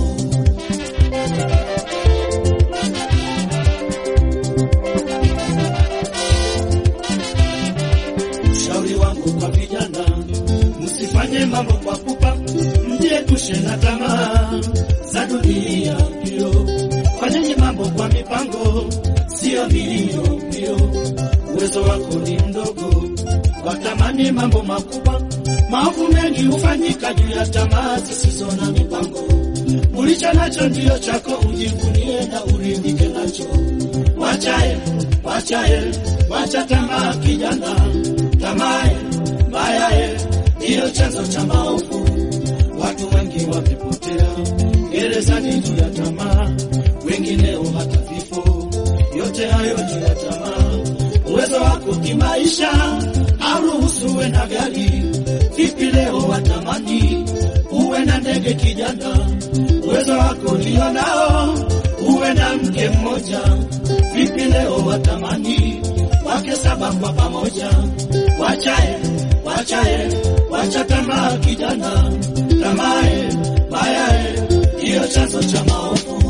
Ushauri wangu kwa vijana, msifanye mambo kwa pupa, mjiepushe na tamaa za dunia mbio. Fanyeni mambo kwa mipango, sio mbio mbio. Uwezo wako ni mdogo, watamani mambo makubwa. Maovu mengi hufanyika juu ya tamaa zisizo na mipango. Ulicho nacho ndiyo chako, ujivunie na uridhike nacho. Wachae, wachae, wacha tamaa kijana, tamae mbayae ndiyo chanzo cha maovu. Watu wengi wamepotea gerezani juu ya tamaa, wengineo hata vifo. Yote hayo juu ya tamaa. Uwezo wako kimaisha auruhusu uwe na gari, vipi leo watamani uwe na ndege kijana? Uwezo wako ndio nao uwe na mke mmoja, vipi leo watamani wake saba kwa pamoja? Wachae, wachae, wacha tamaa kijana, tamae mayae ndiyo chanzo cha maovu.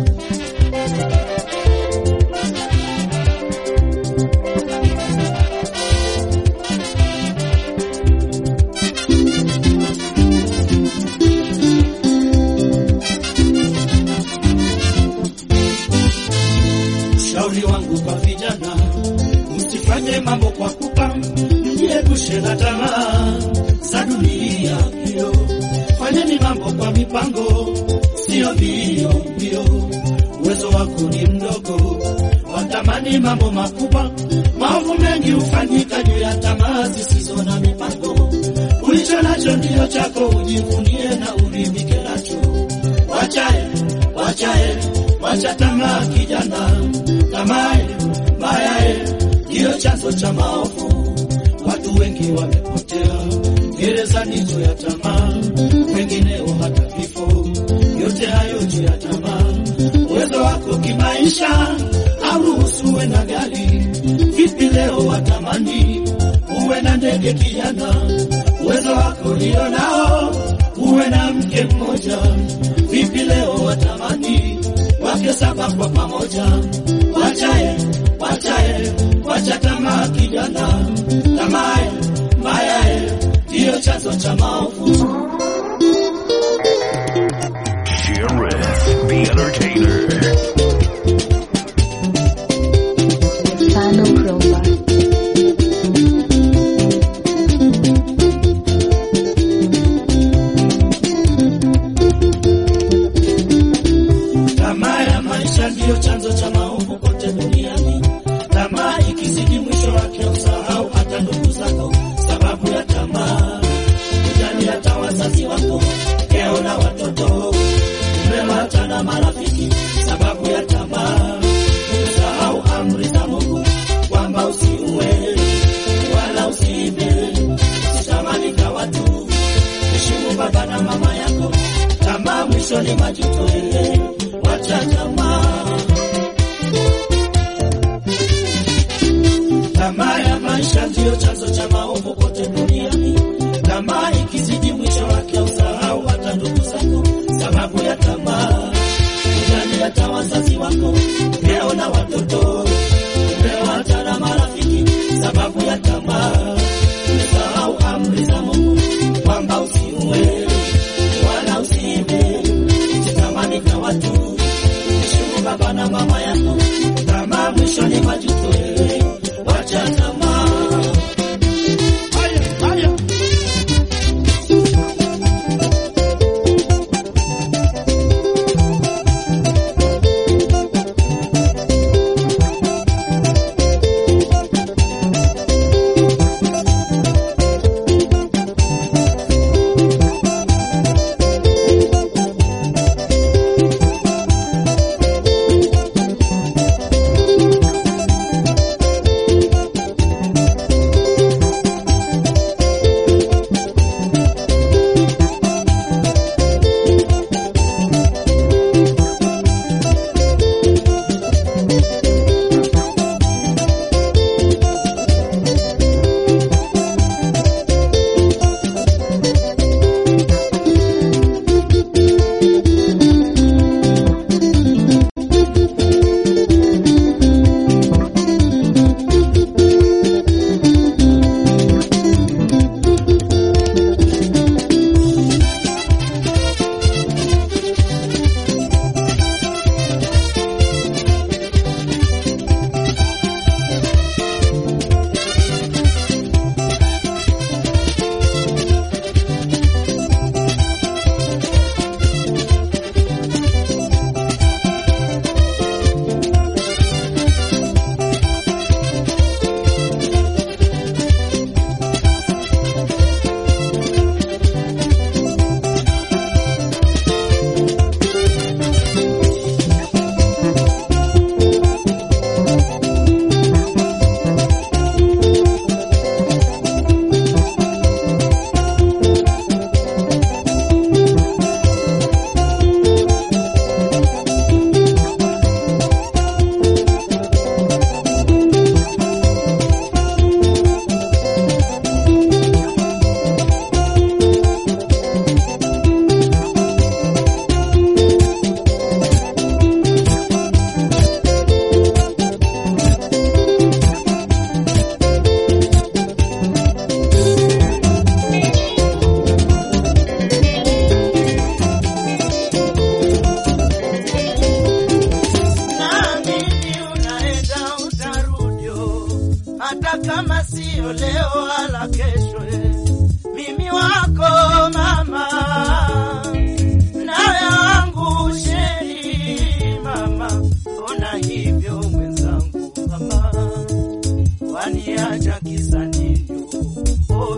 Ushauri wangu kwa vijana, msifanye mambo kwa pupa, mjiepushe na tamaa za dunia hiyo. Fanyeni mambo kwa mipango, sio mbio mbio. Uwezo wako ni mdogo, watamani mambo makubwa. Maovu mengi hufanyika juu ya tamaa zisizo na mipango. Ulicho nacho ndiyo chako, ujivunie na uridhike nacho. Wachae, wachae, wacha tamaa kijana, tamae mayae ndiyo chanzo cha maovu. Watu wengi wamepotea gerezani juu ya tamaa, wengineo hata vifo. Yote hayo juu ya tamaa. Uwezo wako kimaisha auruhusu uwe na gari, vipi leo watamani uwe na ndege kijana? Uwezo wako ndio nao uwe na mke mmoja, vipi leo watamani wake saba kwa pamoja? Wachae, wachae, wacha tamaa kijana, tamae mbayae ndiyo chanzo cha maovu. Sheriff, the entertainer. Sano Crowbar. Tamaa ya maisha ndiyo chanzo cha maovu kote duniani. Tamaa ikizidi, mwisho wake usahau hata ndugu zako, sababu ya tamaa. Ujali hata wazazi wako, keo na watoto, umewata na marafiki, sababu ya tamaa. Usahau amri za Mungu kwamba usiue wala usiibe, usitamani kwa watu, heshimu baba na mama yako. Tamaa mwisho ni majuto, ile wacha tamaa. Tamaa ya maisha ndiyo chanzo cha maovu kote duniani. Tamaa ikizidi, mwisho wake usahau hata ndugu zako, sababu ya tamaa. Ujali hata wazazi wako, leo na watoto, umewata na marafiki, sababu ya tamaa. Umesahau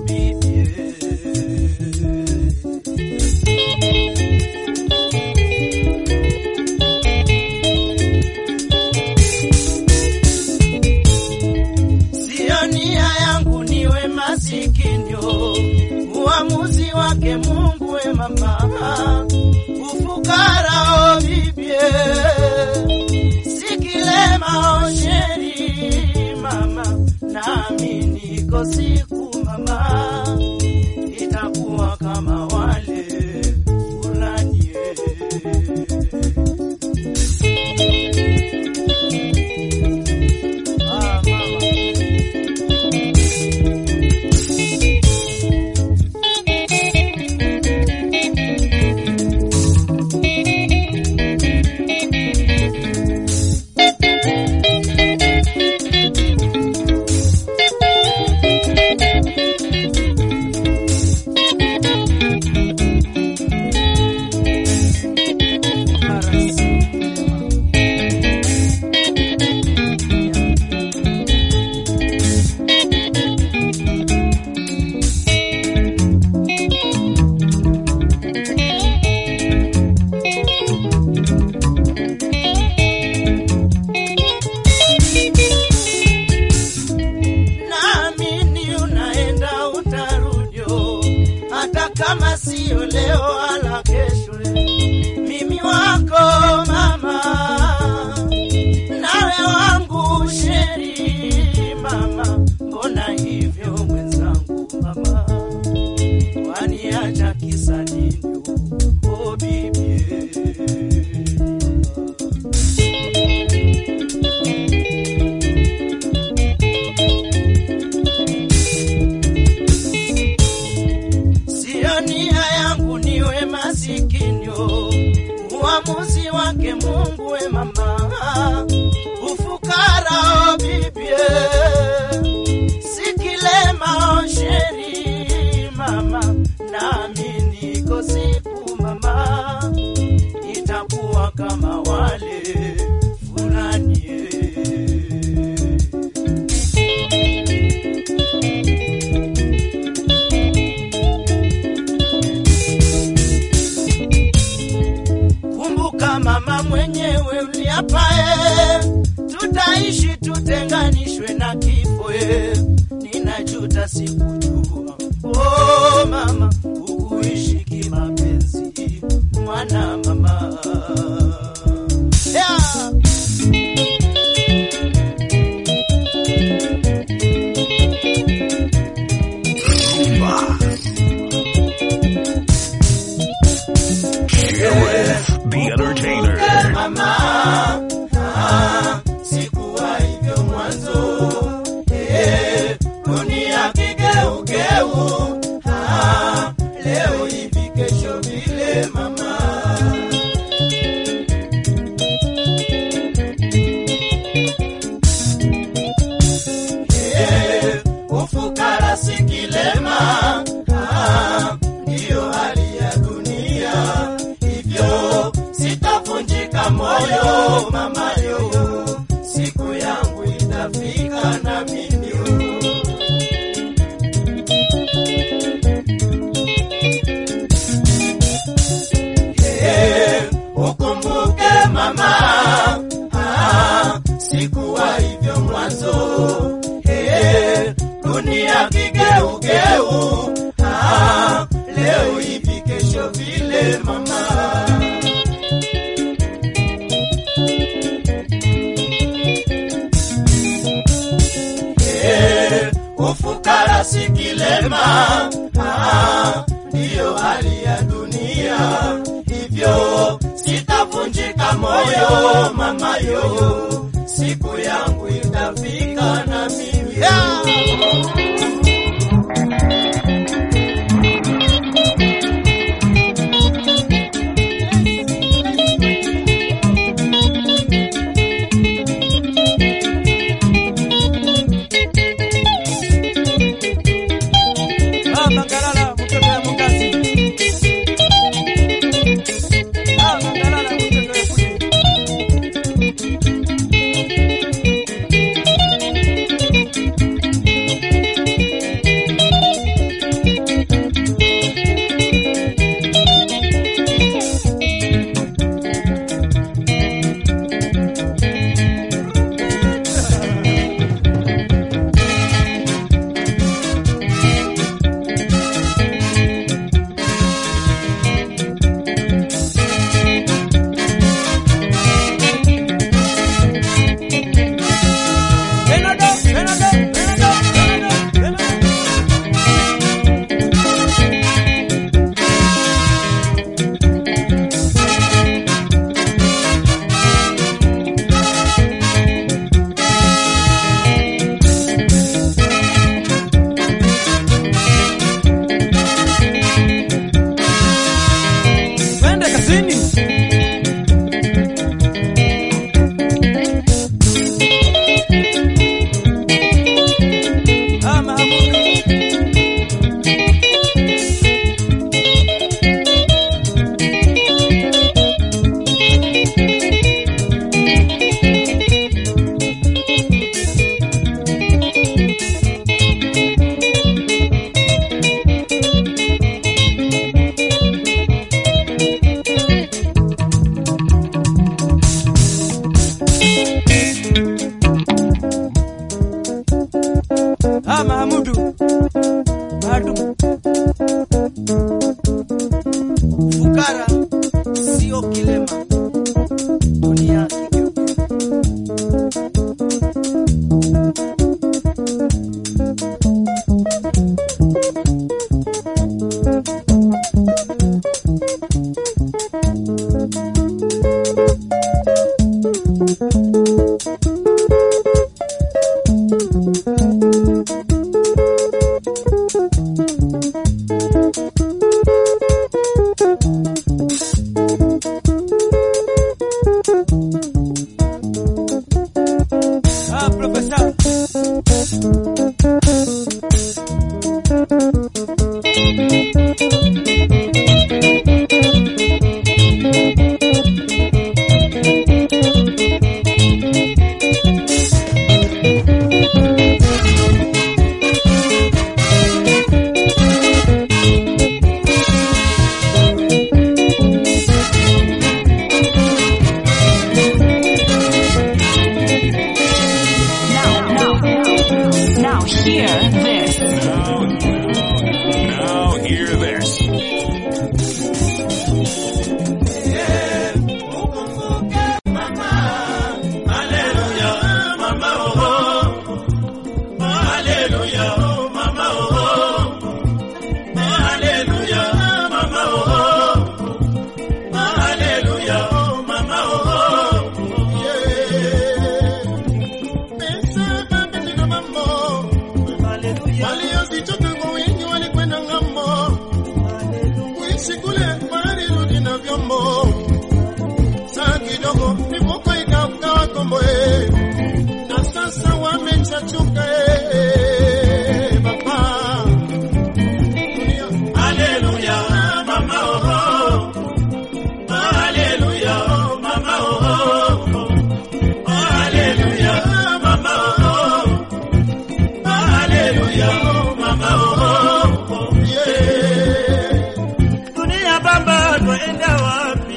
bibi Sio nia yangu niwe masikinyo, uamuzi wake Mungu we mama, ufukara o bibie, sikilema o sheri mama, nami niko siku mama, itakuwa kama wale fulani ah, mama. naamini unaenda utarudio, hata kama sio leo wala kesho. Mimi wako mama, nawe wangu sheri mama, mbona hivyo mwenzangu mama, waniacha kisa nini? Oh, bibi Sio nia yangu niwe masikinyo, uamuzi wake Mungu we mama, ufukara o bibie, sikilema o sheri mama, nami niko siku mama, itakuwa kama wale fulani Kumbuka mama mwenyewe uliapae, tutaishi tutenganishwe na kifo. e. Ninajuta sikujua, oh mama, ukuishi kimapenzi, mwana mama yeah. Sheriff the Entertainer. mama ah, sikuwa hivyo mwanzo eh, dunia kigeugeu ah, leo hivi kesho vile mama eh, ufukara si kilema ah, ndiyo hali ya dunia hivyo sitavunjika moyo mama yo siku yangu itafika na mimi Eh, ukumbuke mama ah, sikuwa hivyo mwanzo Eh, dunia kigeugeu ah, leo hivi kesho vile mama Eh, ufukara si kilema, ah, ndiyo hali ya dunia. Hivyo sitavunjika moyo mama yo, siku yangu itafika na mimi Ah, Mangalala, mtoto ya Mungasi. Ah, Mangalala, mtoto ya Fuji. hadu fukara sio kilema dunia kigeuke Ah, profesa. Now, now, now hear this. Now hear this. Waliozitoka kwa wingi walikwenda ng'ambo, kuishi kule walirudi na vyombo. Saa kidogo mifuko ikaukawa kombo, eh, na sasa wamechachuka eh, baba dunia. Haleluya, mama oh, oh, haleluya, oh, mama oh, oh, oh, haleluya, mama oh, oh. Haleluya, oh mama oh, oh, yeah. dunia baba, twaenda wapi?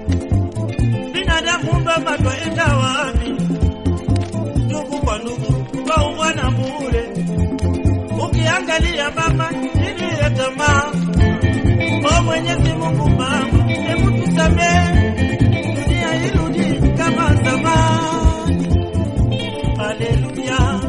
Binadamu baba, twaenda wapi? Ndugu kwa ndugu, twaungana bure. Ukiangalia mama, chini ya tamaa. O Mwenyezi Mungu mama, hebu tusamehe, dunia irudi kama zamani. Haleluya.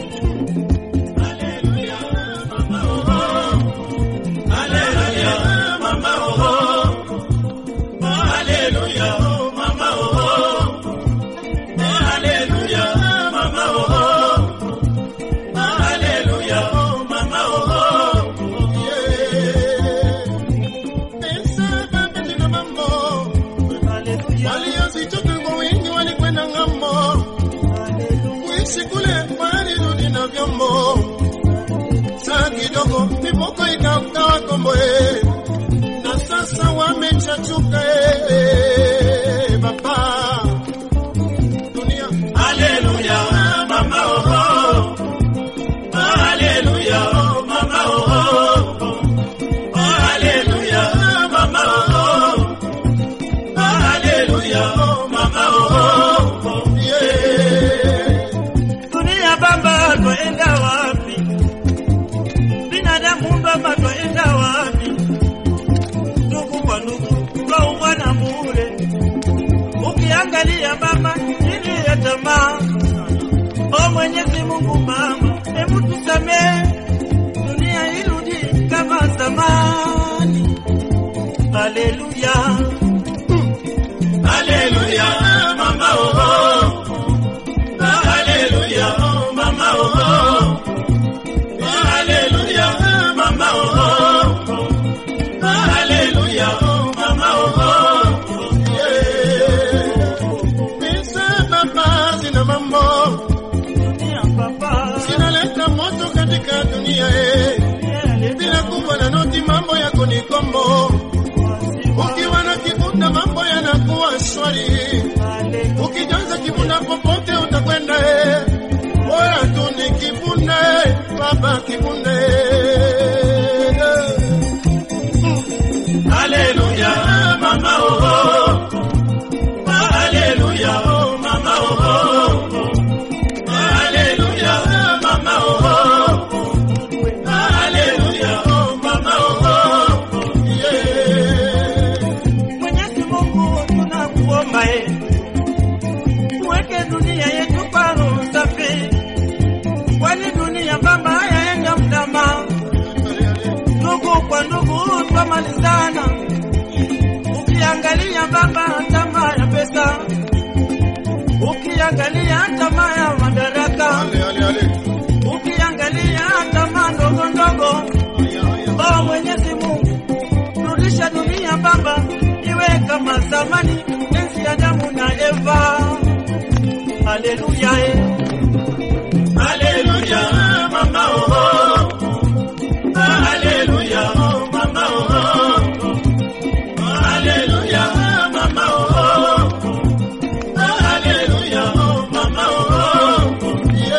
Haleluya, mama oh, oh. Haleluya, mama oh, oh. Haleluya, oh, mama oh, oh. Haleluya, mama oh, oh. Haleluya, oh, mama oh, oh. Yeah. Pesa baba zina mambo. Waliozitoka kwa wingi walikwenda ng'ambo. Kuishi kule walirudi na vyombo. Saa kidogo mifuko ikaukawa kombo, eh, na sasa wamechachuka eh, baba dunia. Haleluya, mama oh, oh. Haleluya, oh, mama oh, oh. Haleluya, mama oh, oh. Haleluya, oh, mama oh, oh. Yeah. Dunia baba, twaenda wapi? Binadamu baba, twaenda wapi? Ndugu kwa ndugu, twaungana bure. Ukiangalia mama, chini ya tamaa. O Mwenyezi Mungu mama, hebu tusamehe, dunia irudi kama zamani. Haleluya. Haleluya, mama oh, oh. Haleluya, oh, mama oh, oh. Haleluya, mama oh, oh. Haleluya, oh, mama oh, oh. Yeah. Pesa baba zina mambo, Dunia baba, zinaleta moto katika dunia eh. Bila kuwa na noti mambo yako ni kombo. Ukiwa na kibunda mambo yanakuwa shwari. Ukijaza kibunda popote utakwenda eh. Bora tu ni kibunda eh. Baba kibunda eh. Haleluya mama oh oh. Haleluya oh mama oh oh. Haleluya mama oh oh. Haleluya mali sana. Ukiangalia baba, tamaa ya pesa, ukiangalia tamaa ya madaraka, ukiangalia tamaa ndogo ndogo. Oh Mwenyezi Mungu, rudisha dunia baba, iwe kama zamani, enzi ya Adamu na Eva. Haleluya, eh. Haleluya, mama oh. Haleluya, oh, mama oh. Haleluya, mama oh. Haleluya, oh, mama oh.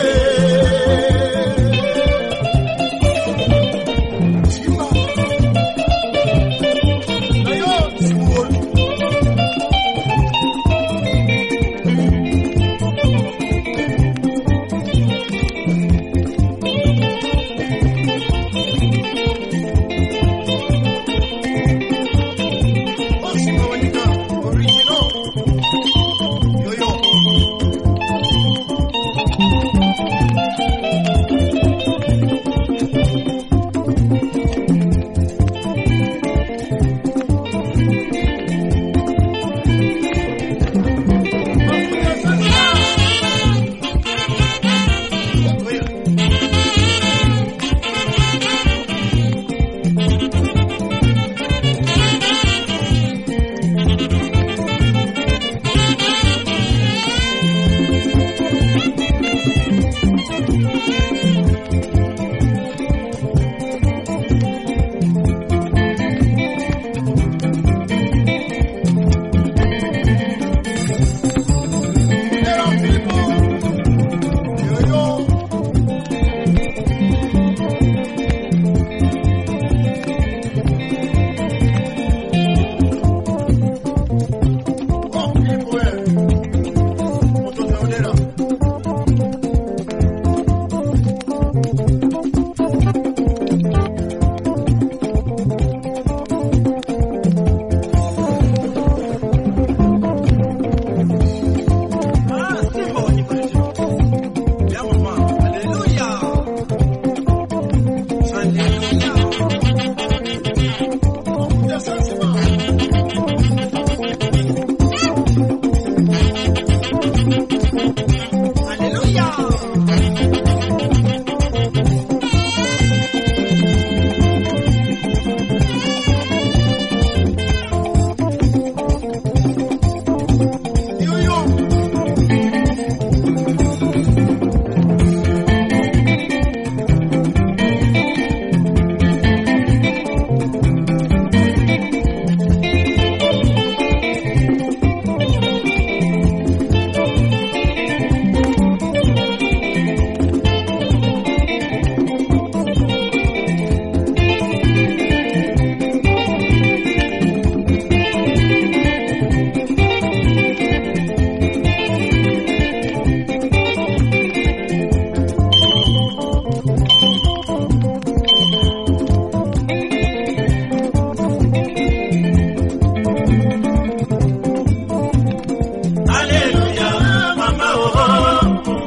Haleluya, mama oh.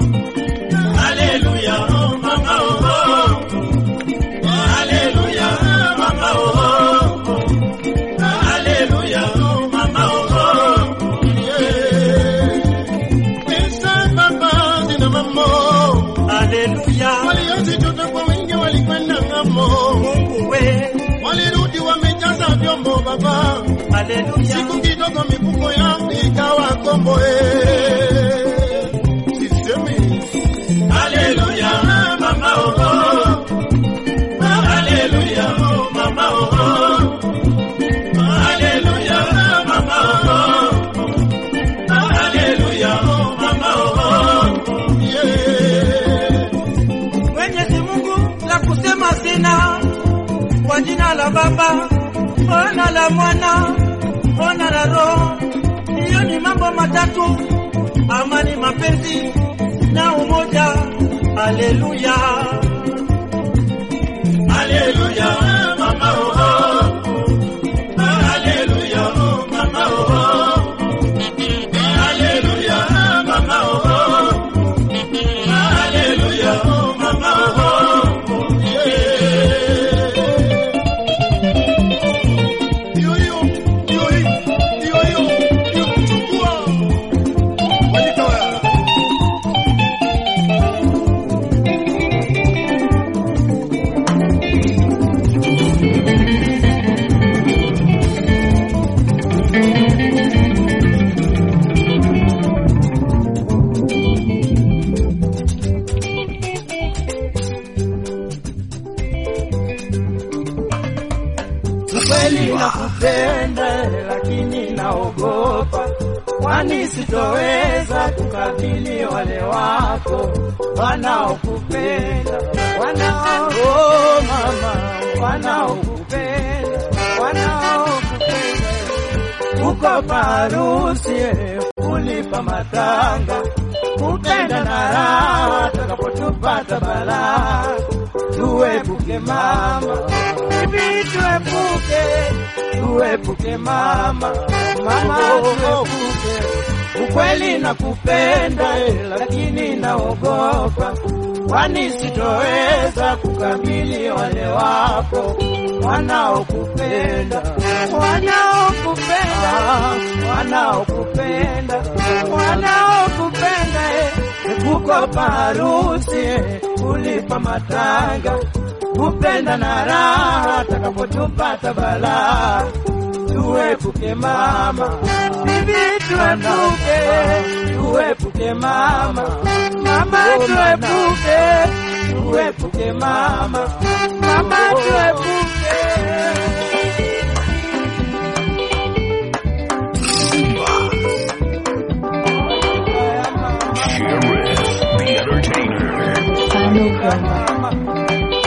Haleluya, oh, mama oh. Haleluya, mama oh. Haleluya, oh, mama oh. Pesa baba zina mambo, Haleluya, waliozichota kwa wingi walikwenda ng'ambo, Mungu we. walirudi wamejaza vyombo baba, Haleluya, siku kidogo mifuko yao ikawa kombo eh. Sisemi Haleluya, mama oh. Haleluya, oh, mama oh. Haleluya, mama oh. Haleluya, oh, mama oh. yeah. Mwenyezi Mungu la kusema sina, kwa jina la Baba, ona la Mwana, ona la Roho. Hiyo ni mambo matatu, amani, mapenzi na umoja. Haleluya, Haleluya, mama oh. Haleluya, oh, mama oh. Haleluya, mama oh. Haleluya, oh, mama oh. Yeah. kweli nakupenda, lakini naogopa, kwani sitoweza kukabili wale wako wanaokupenda, wanao oh, mama, wanaokupenda, wanaokupenda uko parusi kulipa matanga kupenda na raha takapotupata balaa tuepuke mama bibi tuepuke tuepuke mama mama tuepuke ukweli nakupenda eh, lakini naogopa kwani sitoweza kukabili wale wako wanaokupenda wanaokupenda wanaokupenda wanaokupenda eh, kukopa harusi eh, kulipa matanga kupenda na raha takapotupata balaa tuepuke mama bibi tuepuke tuepuke mama mama tuepuke tuepuke mama mama tuepuke Sheriff, the entertainer. Final promo.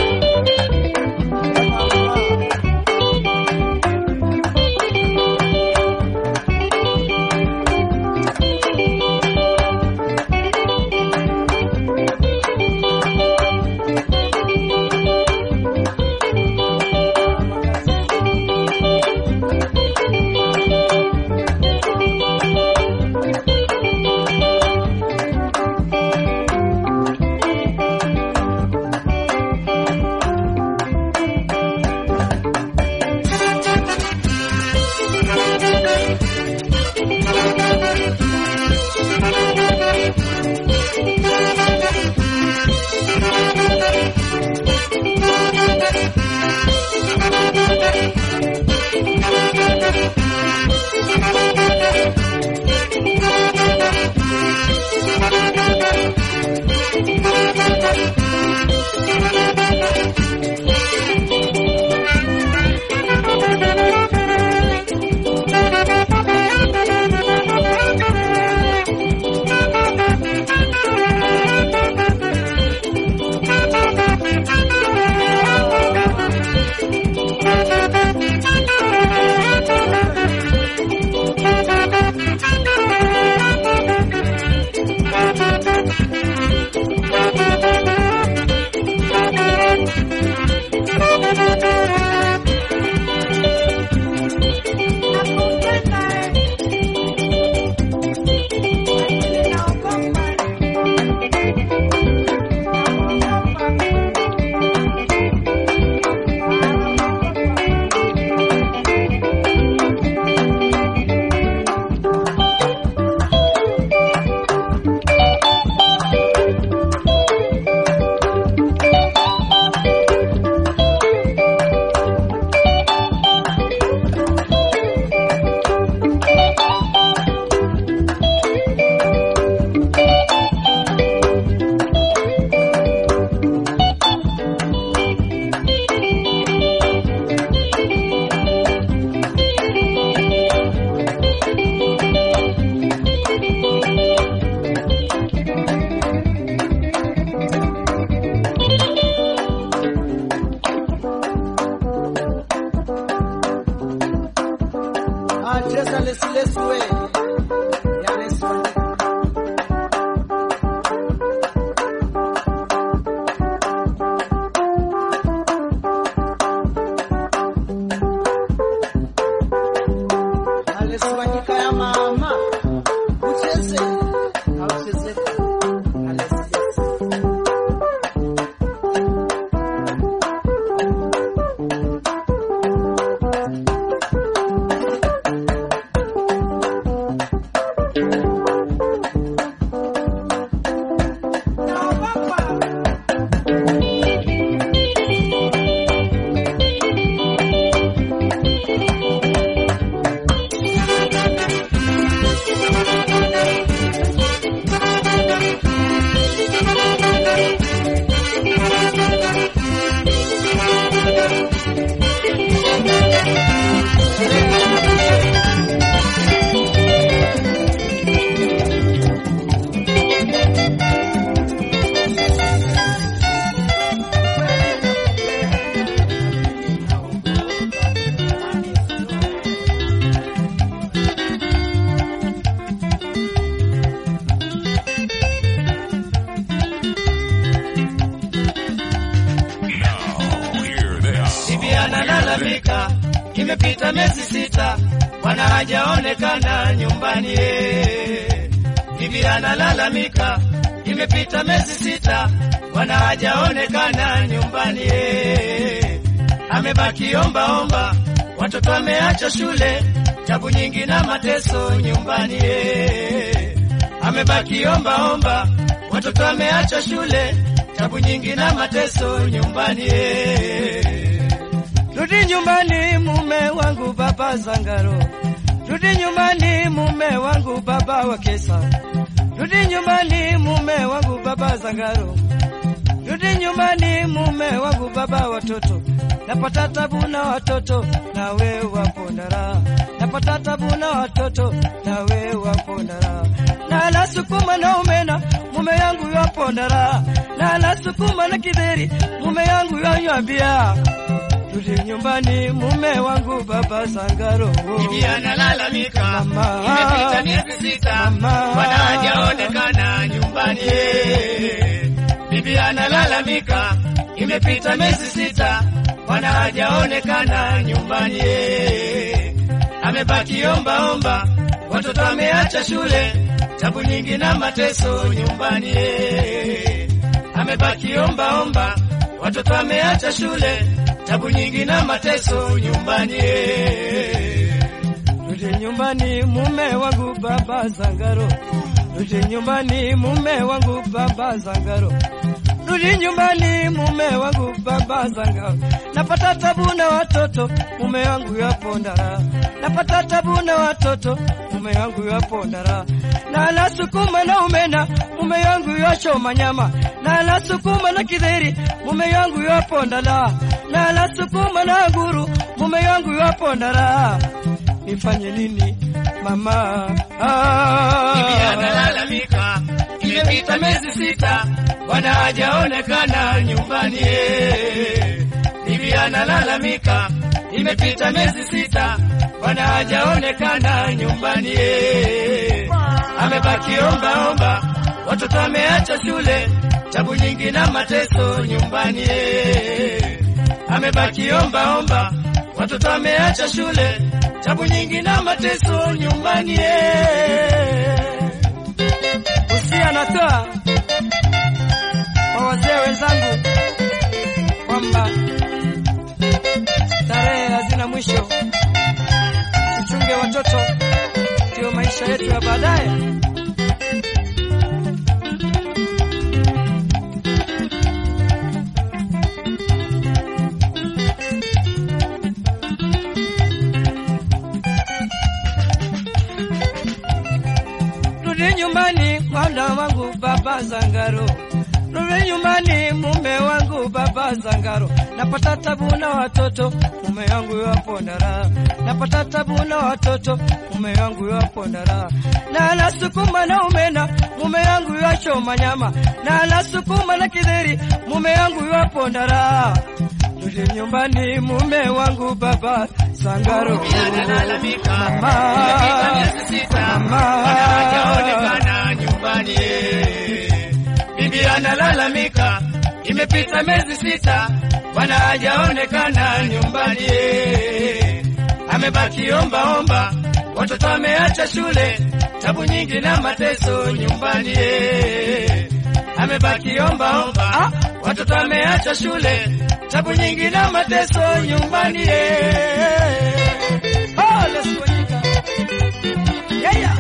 Cheza lesi lesi we ya lesi wa alesiwanyika ya mama ucheze auchezeka alesiesi analalamika, imepita miezi sita, bwana hajaonekana nyumbani. eh. Bibi analalamika, imepita miezi sita, bwana hajaonekana nyumbani. eh. Amebaki omba omba, watoto wameacha shule, tabu nyingi na mateso nyumbani. eh. Amebaki omba omba, watoto wameacha shule, tabu nyingi na mateso nyumbani. eh. Rudi nyumbani mume wangu baba Zangaro, rudi nyumbani mume wangu baba wa Kesa, rudi nyumbani mume wangu baba Zangaro, rudi nyumbani mume wangu baba watoto, napata tabu na watoto na wewe wapo ndara, napata tabu na watoto na wewe wapo ndara, na nasukuma na umena mume yangu yapo ndara, na nasukuma na kidheri mume yangu yanywambia Rudi nyumbani mume wangu baba Sangaro. Bibi analalamika, Mama. imepita miezi sita, Mama. bwana hajaonekana nyumbani. Bibi analalamika, imepita miezi sita, bwana hajaonekana nyumbani. Amebaki omba omba, watoto wameacha shule, tabu nyingi na mateso nyumbani. Amebaki omba omba, watoto wameacha shule, tabu nyingi na mateso nyumbani. Rudi nyumbani mume wangu baba Zangaro, rudi nyumbani mume wangu baba Zangaro, rudi nyumbani mume wangu baba Zangaro. Napata tabu na watoto, mume wangu yapo ndara, napata tabu na watoto, mume wangu yapo ndara, na nasukuma na umena, mume wangu yachoma nyama, na nasukuma na kidheri, mume wangu yapo ndala, na nasukuma na nguru, mume wangu yapo ndara nifanye nini mama? Ah. Bibi analalamika, imepita miezi sita, bwana hajaonekana nyumbani. eh. Bibi analalamika, imepita miezi sita, bwana hajaonekana nyumbani. eh. Amebaki omba omba, watoto wameacha shule, tabu nyingi na mateso nyumbani. eh. Amebaki omba omba, watoto wameacha shule, tabu nyingi na mateso nyumbani. eh. Usia anatoa kwa wazee wenzangu kwamba starehe hazina mwisho, tuchunge watoto, ndio maisha yetu ya baadaye. Rudi nyumbani mwana wangu baba Zangaro, rudi nyumbani mume wangu baba Zangaro. Napata tabu na watoto, mume wangu yapo ndara. Napata tabu na watoto, mume wangu yapo ndara. Na nasukuma na umena, mume wangu yachoma nyama. Na nasukuma na kidheri, mume wangu yapo ndara. Rudi nyumbani mume wangu baba Zangaro. Bibi analalamika, Mama. imepita miezi sita, Mama. bwana hajaonekana nyumbani. Bibi analalamika, imepita miezi sita, bwana hajaonekana nyumbani. Amebaki omba omba, watoto wameacha shule, tabu nyingi na mateso nyumbani. Amebaki omba omba, watoto wameacha shule, tabu nyingi na mateso nyumbani. Oh, let's go, Nyika. Yeah, yeah.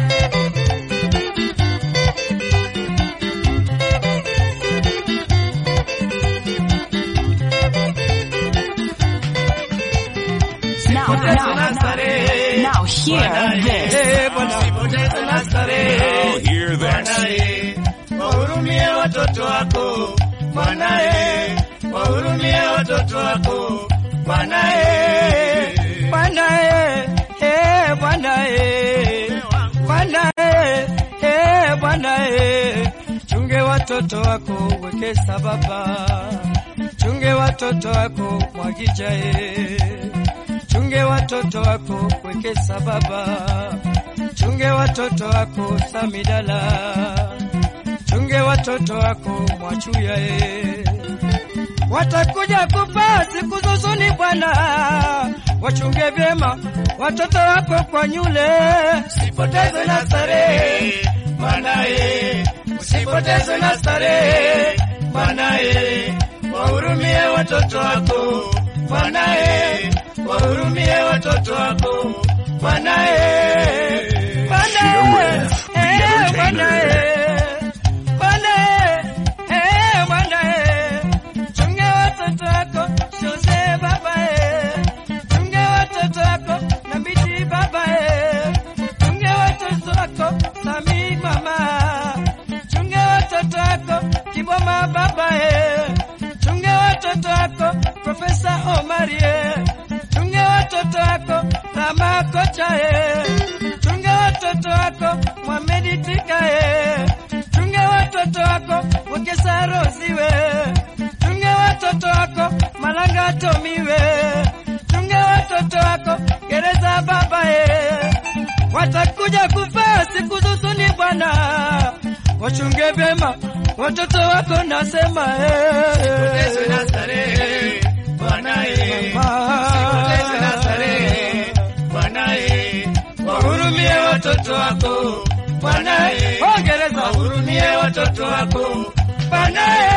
Now, now, now, now hear this. Usipoteze na starehe. Now hear this. Mwanae, wahurumie watoto wako mwanae, wahurumie watoto wako mwanae, mwanae, eh, mwanae, mwanae, eh, mwanae, chunge watoto wako weke sababa, chunge watoto wako mwagijae chunge watoto wako weke sababa, chunge watoto wako samidala, chunge watoto wako mwachuyae, watakuja kufa siku za usoni Bwana, wachunge vyema watoto wako kwa nyule, usipoteze na starehe mwanaye, usipoteze na starehe mwanaye, wahurumie watoto wako mwanaye, wahurumie watoto wako mwanaye, mwanaye, eh, mwanaye, mwanaye, eh, mwanaye, chunge watoto wako Jose babae, chunge watoto wako na biti babae, chunge watoto wako Sami mama, chunge watoto wako Kiboma babae, chunge watoto wako Profesa Omarie, chunge watoto wako Rama Kochae, chunge watoto wako Mohamedi Tikae, chunge watoto wako Wekesa Rosiwe, chunge watoto wako Malanga Tomiwe, chunge watoto wako Gereza babae, watakuja kufa siku za usoni Bwana, wachunge vyema watoto wako nasema Usipotezwe na starehe, Bwanae. Usipotezwe na starehe, Bwanae. Wahurumie watoto wako Bwanae. Ongereza. Wahurumie watoto wako Bwanae.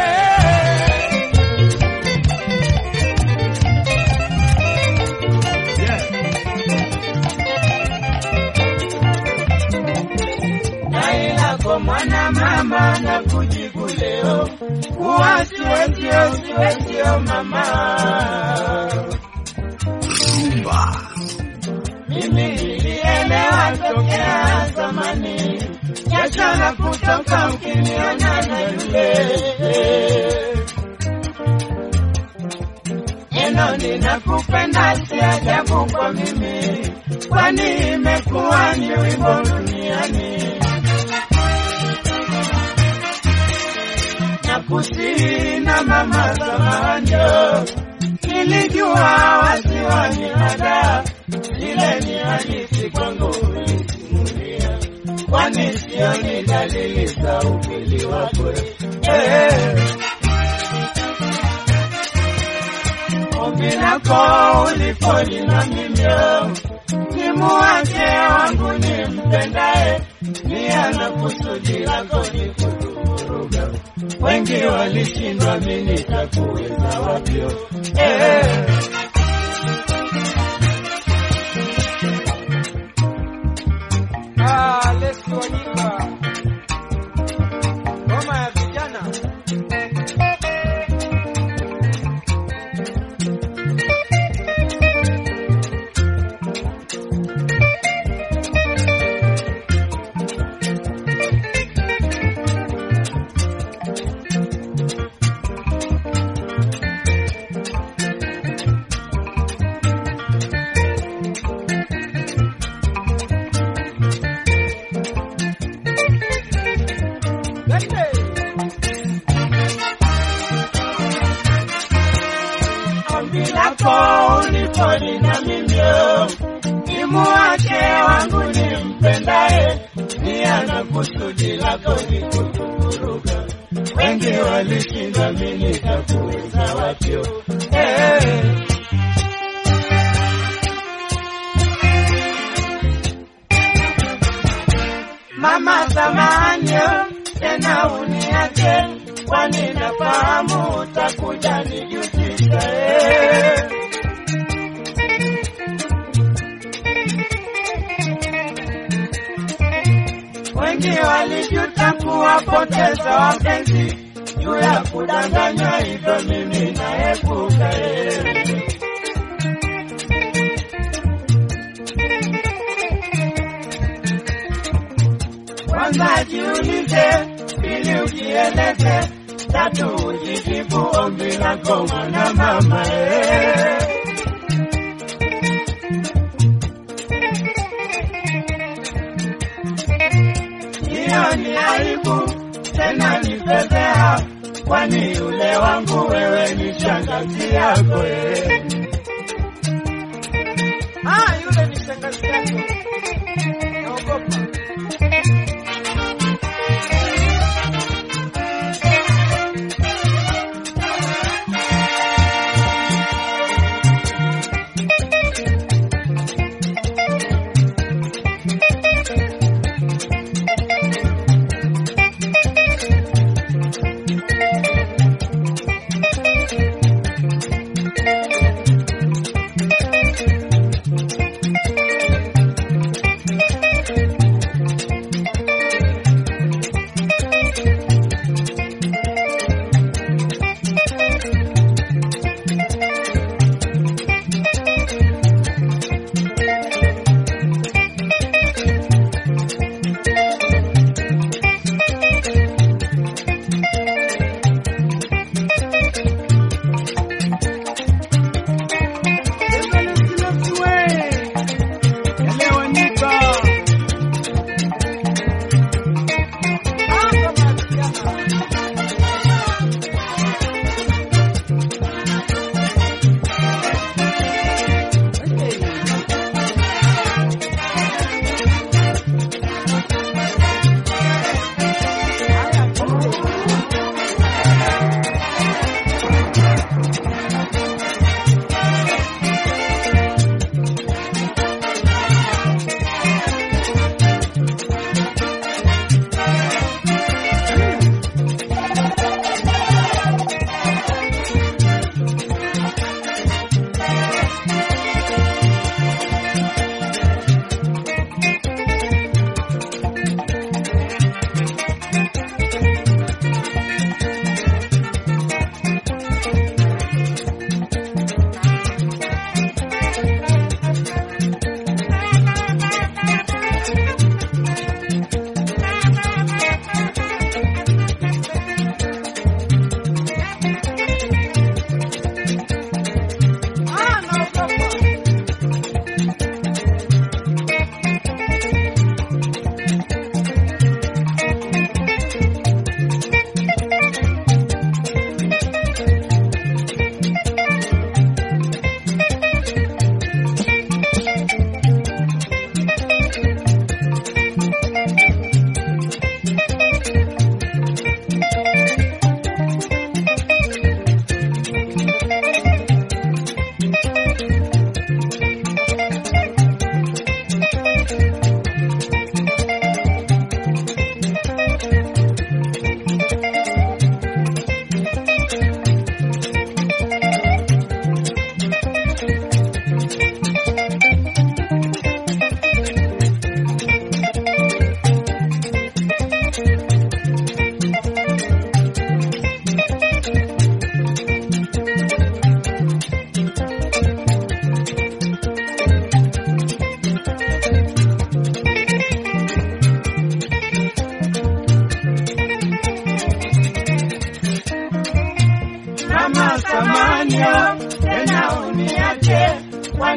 Dai lako mwana mama na kujibu leo, kuwa siwezio siwezio mama. Mimi nilielewa tokea zamani, jasho la kutoka ukiniona na yule neno ninakupenda si ajabu kwa mimi, kwani imekuwa ni wimbo duniani. Nakusihi na mama zamanjo, nilijua wasiwani hada, ile ni hadithi kwangu ulisimulia, kwani sioni dalili za ukweli wako eh. ombi lako ulipolina mimyo nimuache wangu nimpendaye nia na kusudi lako ni kutuvuruga wengi walishindwa mi nitakuweza wapyo eh. Ah, Leslie Wanyika. Ngoma ya vijana. ombi lako ulipolina mimyo nimuache wangu nimpendaye nia na kusudi lako ni kutuvuruga wengi walishinda mi nitakuweza wapyo eh. Mama samahani, tena uniache, kwani nafahamu utakuja nijutisha. eh. Wengi walijuta kuwapoteza wapenzi juu ya kudanganywa, hivyo mimi naepuka. eh. Kwanza jiulize, ili ujieleze, tatu ujijibu ombi lako mwana mama eh. Hiyo ni aibu tena ni fedheha, kwani yule wangu wewe ni shangazi yako eh. Ah, yule ni shangazi yako. Naogopa.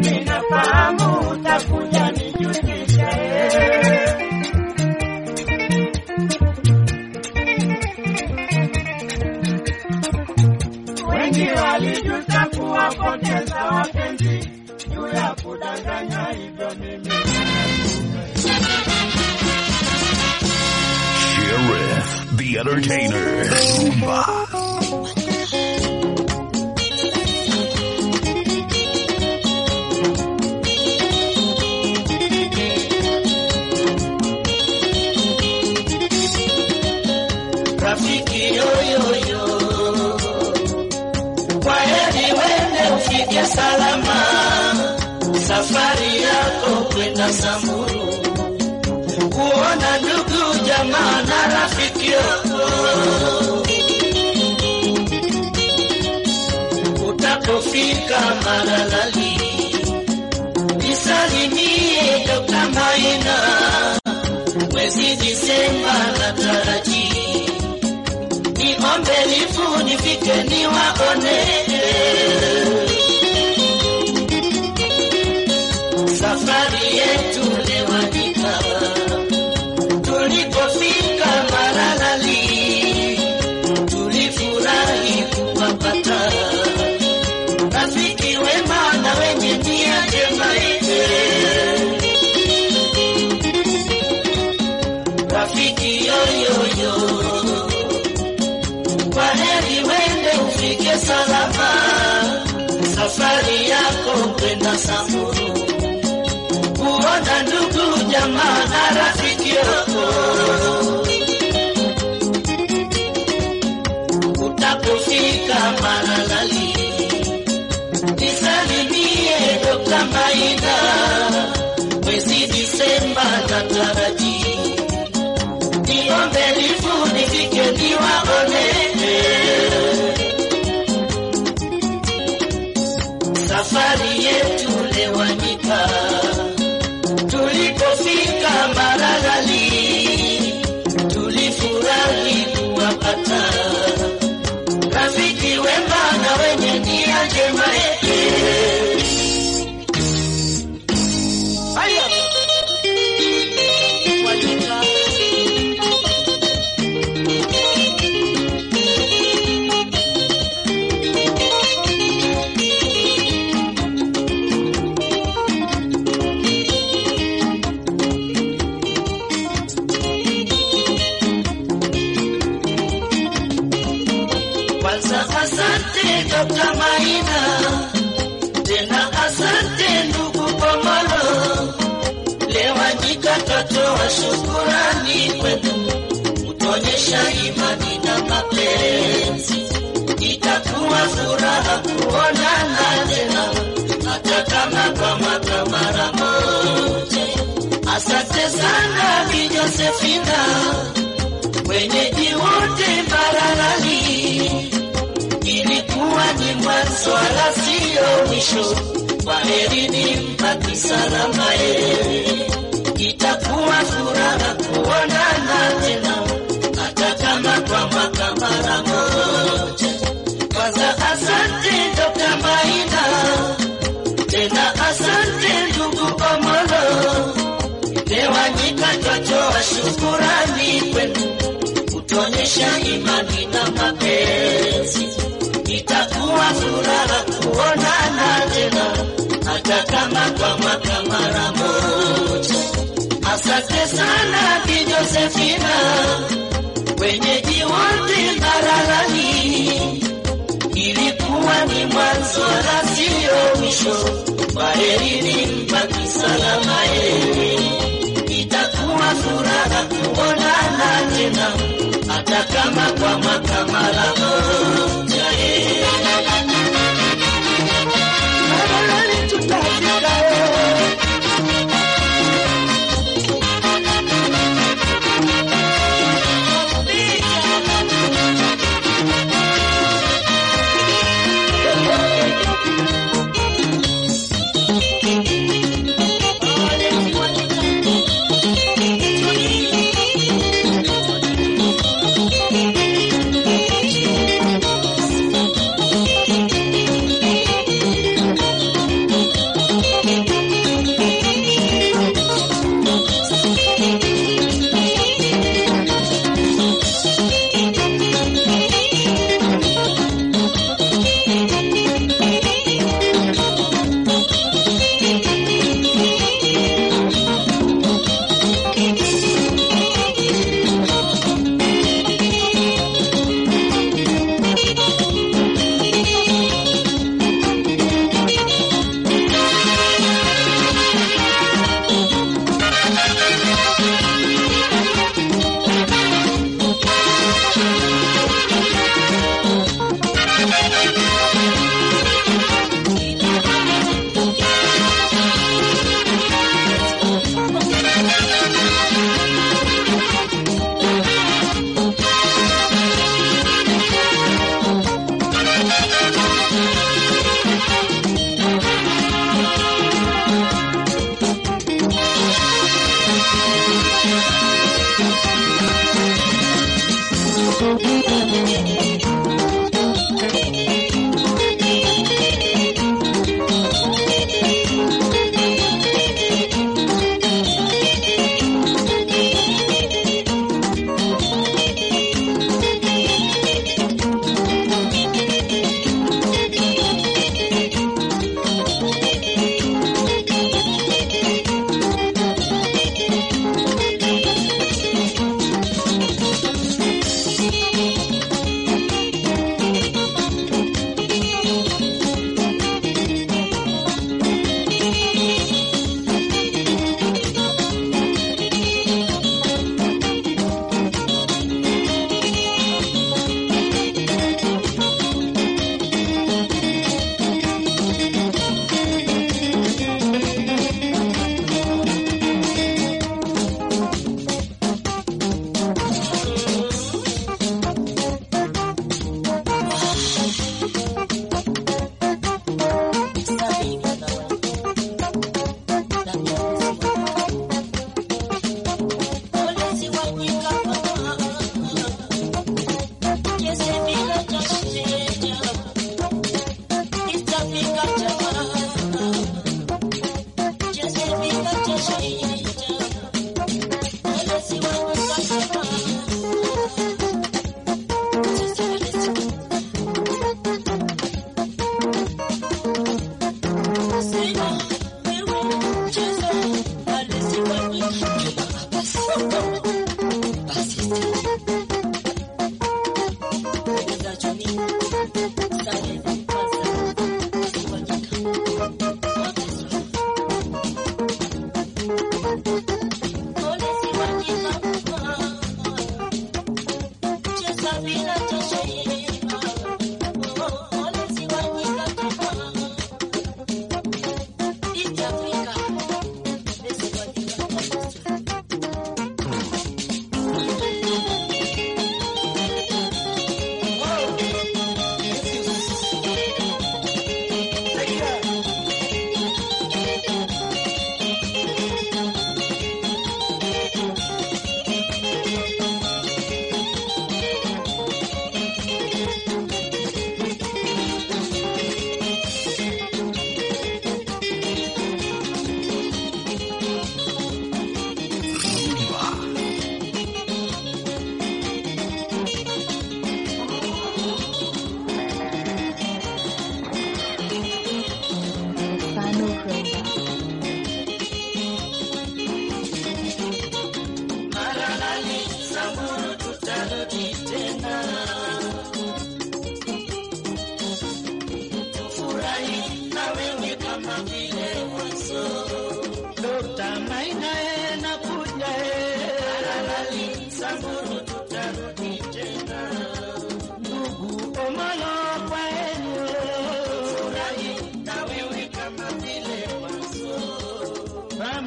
nami nafahamu utakuja nijuzisha eh. wengi walijuta kuwapoteza wapenzi juu ya kudanganya hivyo mimi Sheriff, the entertainer. rafiki yoyoyo, kwa heri wende ufike salama, safari yako kwenda Samburu, kuona ndugu jamaa na rafiki yako. Utapofika Maralali, nisalimie Dr. Maina, mwezi Disemba nataraji niombe lifu nifike niwaone. Safari yetu lewanika, tulipofika Maralali tulifurahi kuwapata rafiki wema na wenye nia njema ile rafiki yoyoyo kwa heri wende ufike salama, safari yako kwenda Samburu, kuona ndugu jamaa na rafiki yako. Utapofika Maralali, nisalimie Dokta Maina, mwezi Disemba nataraji niombe lifu nifike niwaone. Safari yetu lewanyika, tulipofika Maralali tulifurahi kuwapata rafiki wema na wenye nia njema. Haya. Wanyika. Kwanza asante Dr. Maina, tena asante ndugu Komolo. Lewanyika twatoa shukurani kwenu, kutuonyesha imani na mapenzi. Itakuwa furaha kuonana tena, hata kama kwa mwaka mara moja. Asante sana Bi Josefina, wenyeji wote Mbaralani ilikuwa ni mwanzo wala sio mwisho. Kwaherini, mbaki salama ye, itakuwa furaha kuonana tena, hata kama kwa mwaka mara moja. Kwanza asante Dr. Maina, tena asante ndugu Omolo, Lewanyika twatoa shukurani kwenu kutuonyesha imani na mapenzi. Itakuwa furaha kuonana tena, hata kama kwa mwaka mara moja. Asante sana Bi Josefina, wenyeji wote Mbaralani, ilikuwa ni mwanzo wala sio mwisho. Kwaherini, mbaki salama ye, itakuwa furaha kuonana tena, hata kama kwa mwaka mara moja ye. Mbaralani tutafika ye.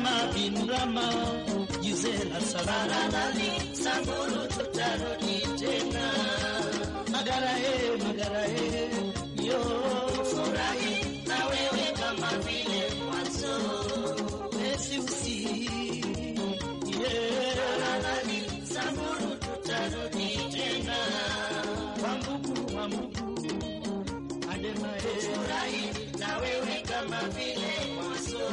Rama bin Rama, Gisela Sabaradali, Samburu tutarudi tena. Magara he, magara he, yo furahi na wewe kama vile mwanzo. Wesi usi, yeah. Sabaradali, Samburu tutarudi tena. Wambugu, wambugu, ademae. Furahi na wewe kama vile mwanzo.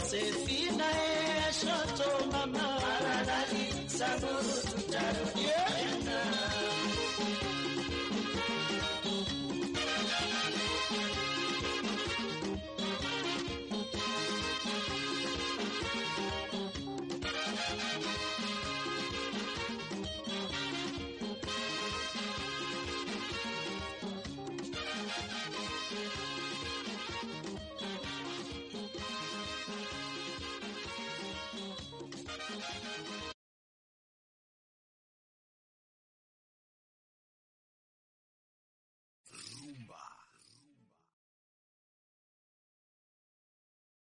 Josefina e shoto mama Paradali Samburu tutarudi yeah.